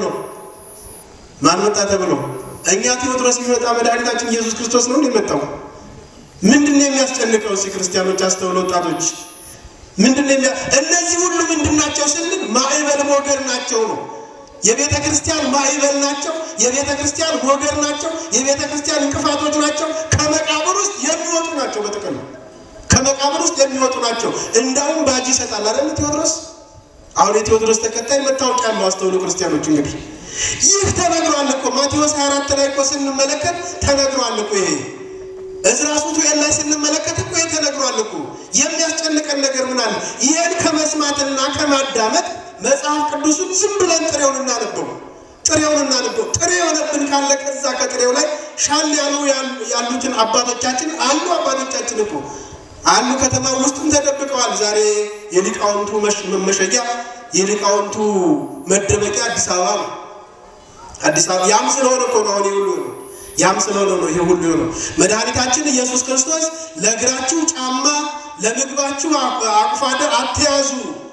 ማን መጣ ተብሎ እኛ ቴዎድሮስ ቢመጣ መድኃኒታችን ኢየሱስ ክርስቶስ ነው የመጣው። ምንድን ነው የሚያስጨንቀው? እስኪ ክርስቲያኖች አስተውለ ወጣቶች ምንድን ነው የሚያ እነዚህ ሁሉ ምንድን ናቸው ስንል ማዕበል ሞገድ ናቸው ነው የቤተ ክርስቲያን ማዕበል ናቸው። የቤተ ክርስቲያን ሞገድ ናቸው። የቤተ ክርስቲያን እንቅፋቶች ናቸው። ከመቃብር ውስጥ የሚወጡ ናቸው በጥቅሉ ከመቃብር ውስጥ የሚወጡ ናቸው። እንዳውም ባጅ ይሰጣል አይደል ቴዎድሮስ። አሁን የቴዎድሮስ ተከታይ መታወቂያ ያለው አስተውሉ ክርስቲያኖች። እንግዲህ ይህ ተነግሯል እኮ ማቴዎስ 24 ላይ እኮ ስንመለከት ተነግሯል እኮ ይሄ እዝራ ሱቱኤል ላይ ስንመለከት እኮ ይሄ ተነግሯል እኮ። የሚያስጨንቀን ነገር ምን አለ? ይህን ከመስማትና ከማዳመጥ መጽሐፍ ቅዱስን ዝም ብለን ጥሬውን እናነበው ጥሬውን እናነበው። ጥሬ የሆነብን ካለ ከዛ ከጥሬው ላይ ሻል ያሉ ያሉትን አባቶቻችን አሉ አባቶቻችን እኮ አሉ ከተማ ውስጥም ተደብቀዋል። ዛሬ የሊቃውንቱ መመሸጊያ የሊቃውንቱ መደበቂያ አዲስ አበባ ነው። አዲስ አበባ ያም ስለሆነ እኮ ነው አሁን ሁሉ ነው። ያም ስለሆነ ነው ይሄ ሁሉ ነው። መድኃኒታችን ኢየሱስ ክርስቶስ ለእግራችሁ ጫማ ለምግባችሁ አቁፋደ አትያዙ፣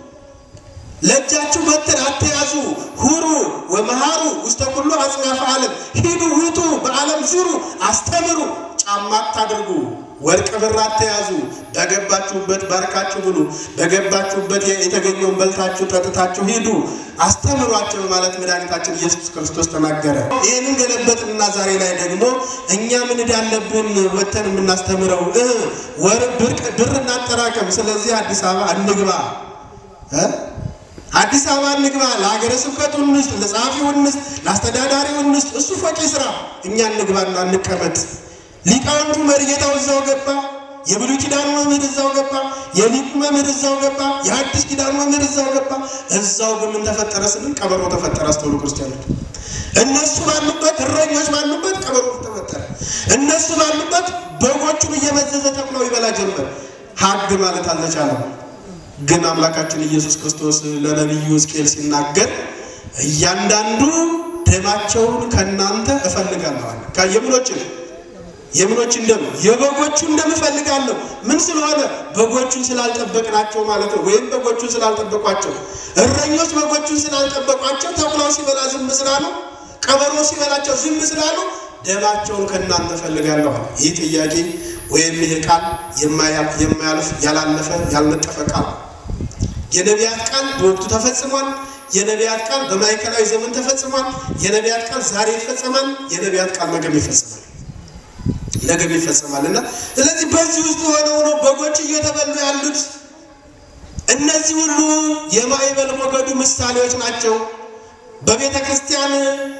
ለእጃችሁ በትር አትያዙ፣ ሁሩ ወመሃሩ ውስተ ኩሉ አጽናፈ ዓለም ሂዱ ውጡ፣ በዓለም ዙሩ፣ አስተምሩ፣ ጫማ አታድርጉ ወርቅ ብር አትያዙ፣ በገባችሁበት ባርካችሁ ብሉ፣ በገባችሁበት የተገኘውን በልታችሁ ጠጥታችሁ ሂዱ፣ አስተምሯቸው ማለት መድኃኒታችን ኢየሱስ ክርስቶስ ተናገረ። ይህንን ገለበጥንና ዛሬ ላይ ደግሞ እኛ ምን እንዳለብን ወተን የምናስተምረው ወር ብር እናጠራቀም። ስለዚህ አዲስ አበባ እንግባ፣ አዲስ አበባ እንግባ፣ ለሀገረ ስብከቱ እንስጥ፣ ለጸሐፊው እንስጥ፣ ለአስተዳዳሪው እንስጥ። እሱ ፈቂ ስራ፣ እኛ እንግባና እንቀመጥ። ሊቃውንቱ መርጌታው እዛው ገባ። የብሉይ ኪዳኑ መምህር እዛው ገባ፣ የሊቁ መምህር እዛው ገባ፣ የአዲስ ኪዳኑ መምህር እዛው ገባ። እዛው ግን ምን ተፈጠረ ስንል ቀበሮ ተፈጠረ። አስተውሉ ክርስቲያኖች፣ እነሱ ባሉበት እረኞች ባሉበት ቀበሮ ተፈጠረ። እነሱ ባሉበት በጎቹን እየመዘዘ ተኩላው ይበላ ጀመር። ሀግ ማለት አልተቻለም። ግን አምላካችን ኢየሱስ ክርስቶስ ለነቢዩ ሕዝቅኤል ሲናገር እያንዳንዱ ደማቸውን ከእናንተ እፈልጋለሁ አለ። የምኖችን የምኖችን ደም የበጎቹን ደም እፈልጋለሁ። ምን ስለሆነ በጎቹን ስላልጠበቅናቸው ማለት ነው። ወይም በጎቹን ስላልጠበቋቸው፣ እረኞች በጎቹን ስላልጠበቋቸው ተኩላው ሲበላ ዝም ስላሉ፣ ቀበሮ ሲበላቸው ዝም ስላሉ ደማቸውን ከእናንተ እፈልጋለሁ አለ። ይህ ጥያቄ ወይም ይህ ቃል የማያልፍ ያላለፈ ያልነጠፈ ቃል የነቢያት ቃል በወቅቱ ተፈጽሟል። የነቢያት ቃል በማዕከላዊ ዘመን ተፈጽሟል። የነቢያት ቃል ዛሬ ይፈጸማል። የነቢያት ቃል ነገም ይፈጸማል፣ ነገም ይፈጸማል እና ስለዚህ በዚህ ውስጥ ሆነው ነው በጎች እየተበሉ ያሉት። እነዚህ ሁሉ የማዕበል ሞገዱ ምሳሌዎች ናቸው። በቤተ ክርስቲያን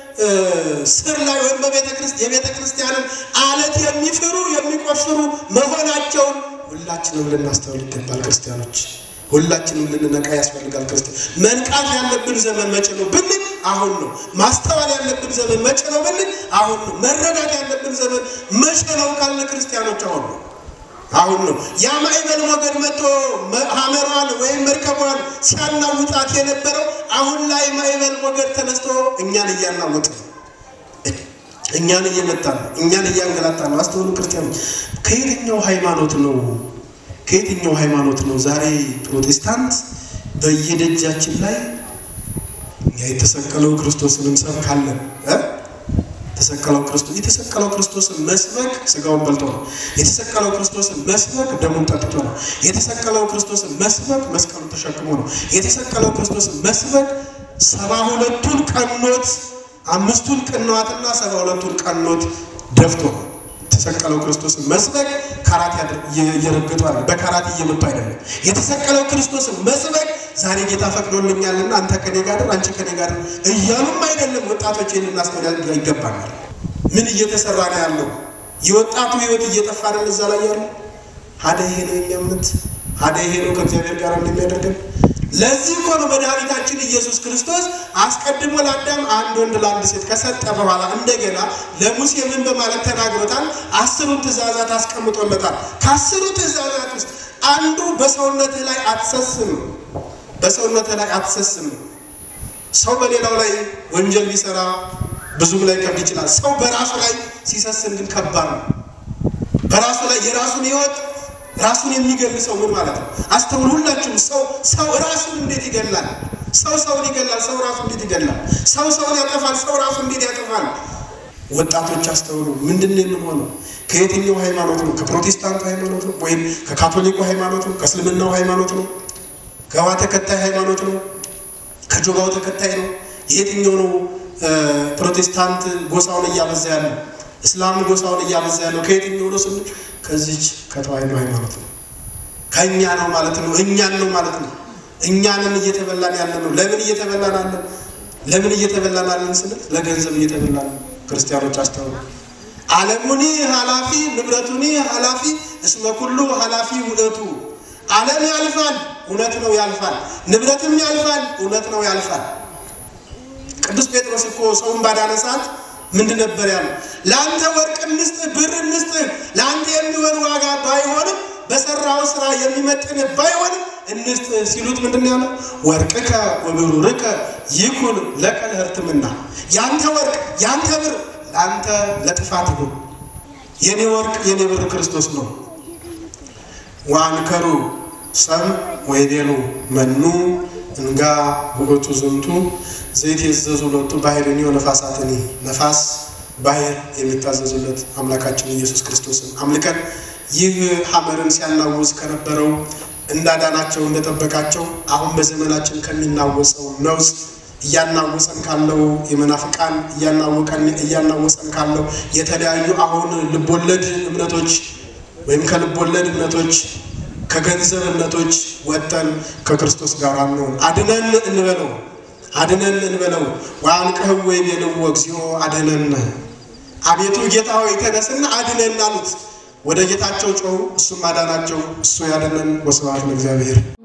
ስር ላይ ወይም የቤተ ክርስቲያንን አለት የሚፍሩ የሚቆፍሩ መሆናቸውን ሁላችንም ልናስተውል ይገባል ክርስቲያኖች ሁላችንም ልንነቃ ያስፈልጋል። ክርስቲያን መንቃት ያለብን ዘመን መቼ ነው ብንል አሁን ነው። ማስተዋል ያለብን ዘመን መቼ ነው ብንል አሁን ነው። መረዳት ያለብን ዘመን መቼ ነው ካለ ክርስቲያኖች አሁን ነው። አሁን ነው። ያ ማዕበል ሞገድ መጥቶ ሐመሯን ወይም መርከቧን ሲያናውጣት የነበረው አሁን ላይ ማዕበል ሞገድ ተነስቶ እኛን እያናወጥ ነው። እኛን እየመታ ነው። እኛን እያንገላታ ነው። አስተውሉ ክርስቲያኖች፣ ከየትኛው ሃይማኖት ነው ከየትኛው ሃይማኖት ነው ዛሬ ፕሮቴስታንት በየደጃችን ላይ የተሰቀለው ክርስቶስን እንሰብካለን? የተሰቀለው ክርስቶስ የተሰቀለው ክርስቶስን መስበክ ስጋውን በልቶ ነው። የተሰቀለው ክርስቶስን መስበክ ደሙን ጠጥቶ ነው። የተሰቀለው ክርስቶስን መስበክ መስቀሉን ተሸክሞ ነው። የተሰቀለው ክርስቶስን መስበክ ሰባ ሁለቱን ቀኖት አምስቱን ቅንዋትና ሰባ ሁለቱን ቀኖት ደፍቶ ነው። የተሰቀለው ክርስቶስን መስበክ ካራት እየረገጡ አለ በካራት እየመጡ አይደለም። የተሰቀለው ክርስቶስን መስበክ ዛሬ ጌታ ፈቅዶልኛልና አንተ ከኔ ጋር አንቺ ከኔ ጋር እያሉም አይደለም። ወጣቶች ይህን እናስተውል ይገባናል። ምን እየተሰራ ነው ያለው? የወጣቱ ህይወት እየጠፋ ነው እዛ ላይ ያለው። ሀደ ይሄ ነው የኛ እምነት፣ ሀደ ይሄ ነው ከእግዚአብሔር ጋር እንደሚያደርገን ለዚህ እኮ ነው መድኃኒታችን ኢየሱስ ክርስቶስ አስቀድሞ ለአዳም አንድ ወንድ ለአንድ ሴት ከሰጠ በኋላ እንደገና ለሙሴ ምን በማለት ተናግሮታል? አስሩን ትእዛዛት አስቀምጦለታል። ከአስሩ ትእዛዛት ውስጥ አንዱ በሰውነትህ ላይ አትሰስም፣ በሰውነትህ ላይ አትሰስም። ሰው በሌላው ላይ ወንጀል ቢሰራ ብዙም ላይ ከብድ ይችላል። ሰው በራሱ ላይ ሲሰስም ግን ከባድ ነው። በራሱ ላይ የራሱን ህይወት ራሱን የሚገል ሰው ምን ማለት ነው? አስተውሉ ሁላችሁም። ሰው ሰው ራሱን እንዴት ይገላል? ሰው ሰውን ይገላል። ሰው ራሱ እንዴት ይገላል? ሰው ሰውን ያጠፋል። ሰው ራሱ እንዴት ያጠፋል? ወጣቶች አስተውሉ። ምንድን ነው የምንሆነው? ከየትኛው ሃይማኖት ነው? ከፕሮቴስታንቱ ሃይማኖት ነው ወይም ከካቶሊኩ ሃይማኖት ነው? ከእስልምናው ሃይማኖት ነው? ከዋ ተከታይ ሃይማኖት ነው? ከጆባው ተከታይ ነው? የየትኛው ነው? ፕሮቴስታንት ጎሳውን እያበዛ ያለው እስላም ጎሳውን እያበዛ ያለው ከየትኛው ነው ስንል ከዚች ከተዋሕዶ ሃይማኖት ነው። ከእኛ ነው ማለት ነው። እኛን ነው ማለት ነው። እኛንን እየተበላን ያለ ነው። ለምን እየተበላን አለን? ለምን እየተበላን አለን ስንል ለገንዘብ እየተበላን ነው። ክርስቲያኖች አስተውሉ። ዓለሙኒ ኃላፊ ንብረቱኒ ኃላፊ እስመ ኩሉ ኃላፊ ውእቱ። ዓለም ያልፋል፣ እውነት ነው ያልፋል። ንብረትም ያልፋል፣ እውነት ነው ያልፋል። ቅዱስ ጴጥሮስ እኮ ሰውን ባዳነ ሰዓት ምንድን ነበር ያለው? ለአንተ ወርቅ እንስጥህ፣ ብር እንስጥህ፣ ለአንተ የሚሆን ዋጋ ባይሆንም በሰራው ስራ የሚመጥን ባይሆንም እንስጥህ ሲሉት ምንድን ያለው? ወርቅከ ወብሩርከ ይኩን ለከ ለሕርትምና፣ ያንተ ወርቅ ያንተ ብር ለአንተ ለጥፋት ይሁን። የኔ ወርቅ የኔ ብር ክርስቶስ ነው። ዋንከሩ ሰም ወይቤሉ መኑ እንጋ ውእቱ ዝንቱ ዘይት የዘዙ ለቱ ባህርኒ ነፋሳትኒ ነፋስ ባህር የሚታዘዙለት አምላካችን ኢየሱስ ክርስቶስን አምልከን ይህ ሐመርን ሲያናውዝ ከነበረው እንዳዳናቸው እንደጠበቃቸው አሁን በዘመናችን ከሚናወጸው ነውስ እያናወፀን ካለው የመናፍቃን እያናወፀን ካለው የተለያዩ አሁን ልቦለድ እምነቶች ወይም ከልቦለድ እምነቶች ከገንዘብ እምነቶች ወጠን ከክርስቶስ ጋር አንሆን አድነን እንበለው አድነን እንበለው። ወአንቅህው ወይቤልዎ እግዚኦ አድነን፣ አቤቱ ጌታ ሆይ ተነስና አድነን አሉት። ወደ ጌታቸው ጮሁ፣ እሱም አዳናቸው። እሱ ያድነን። ወስብሐት ለእግዚአብሔር።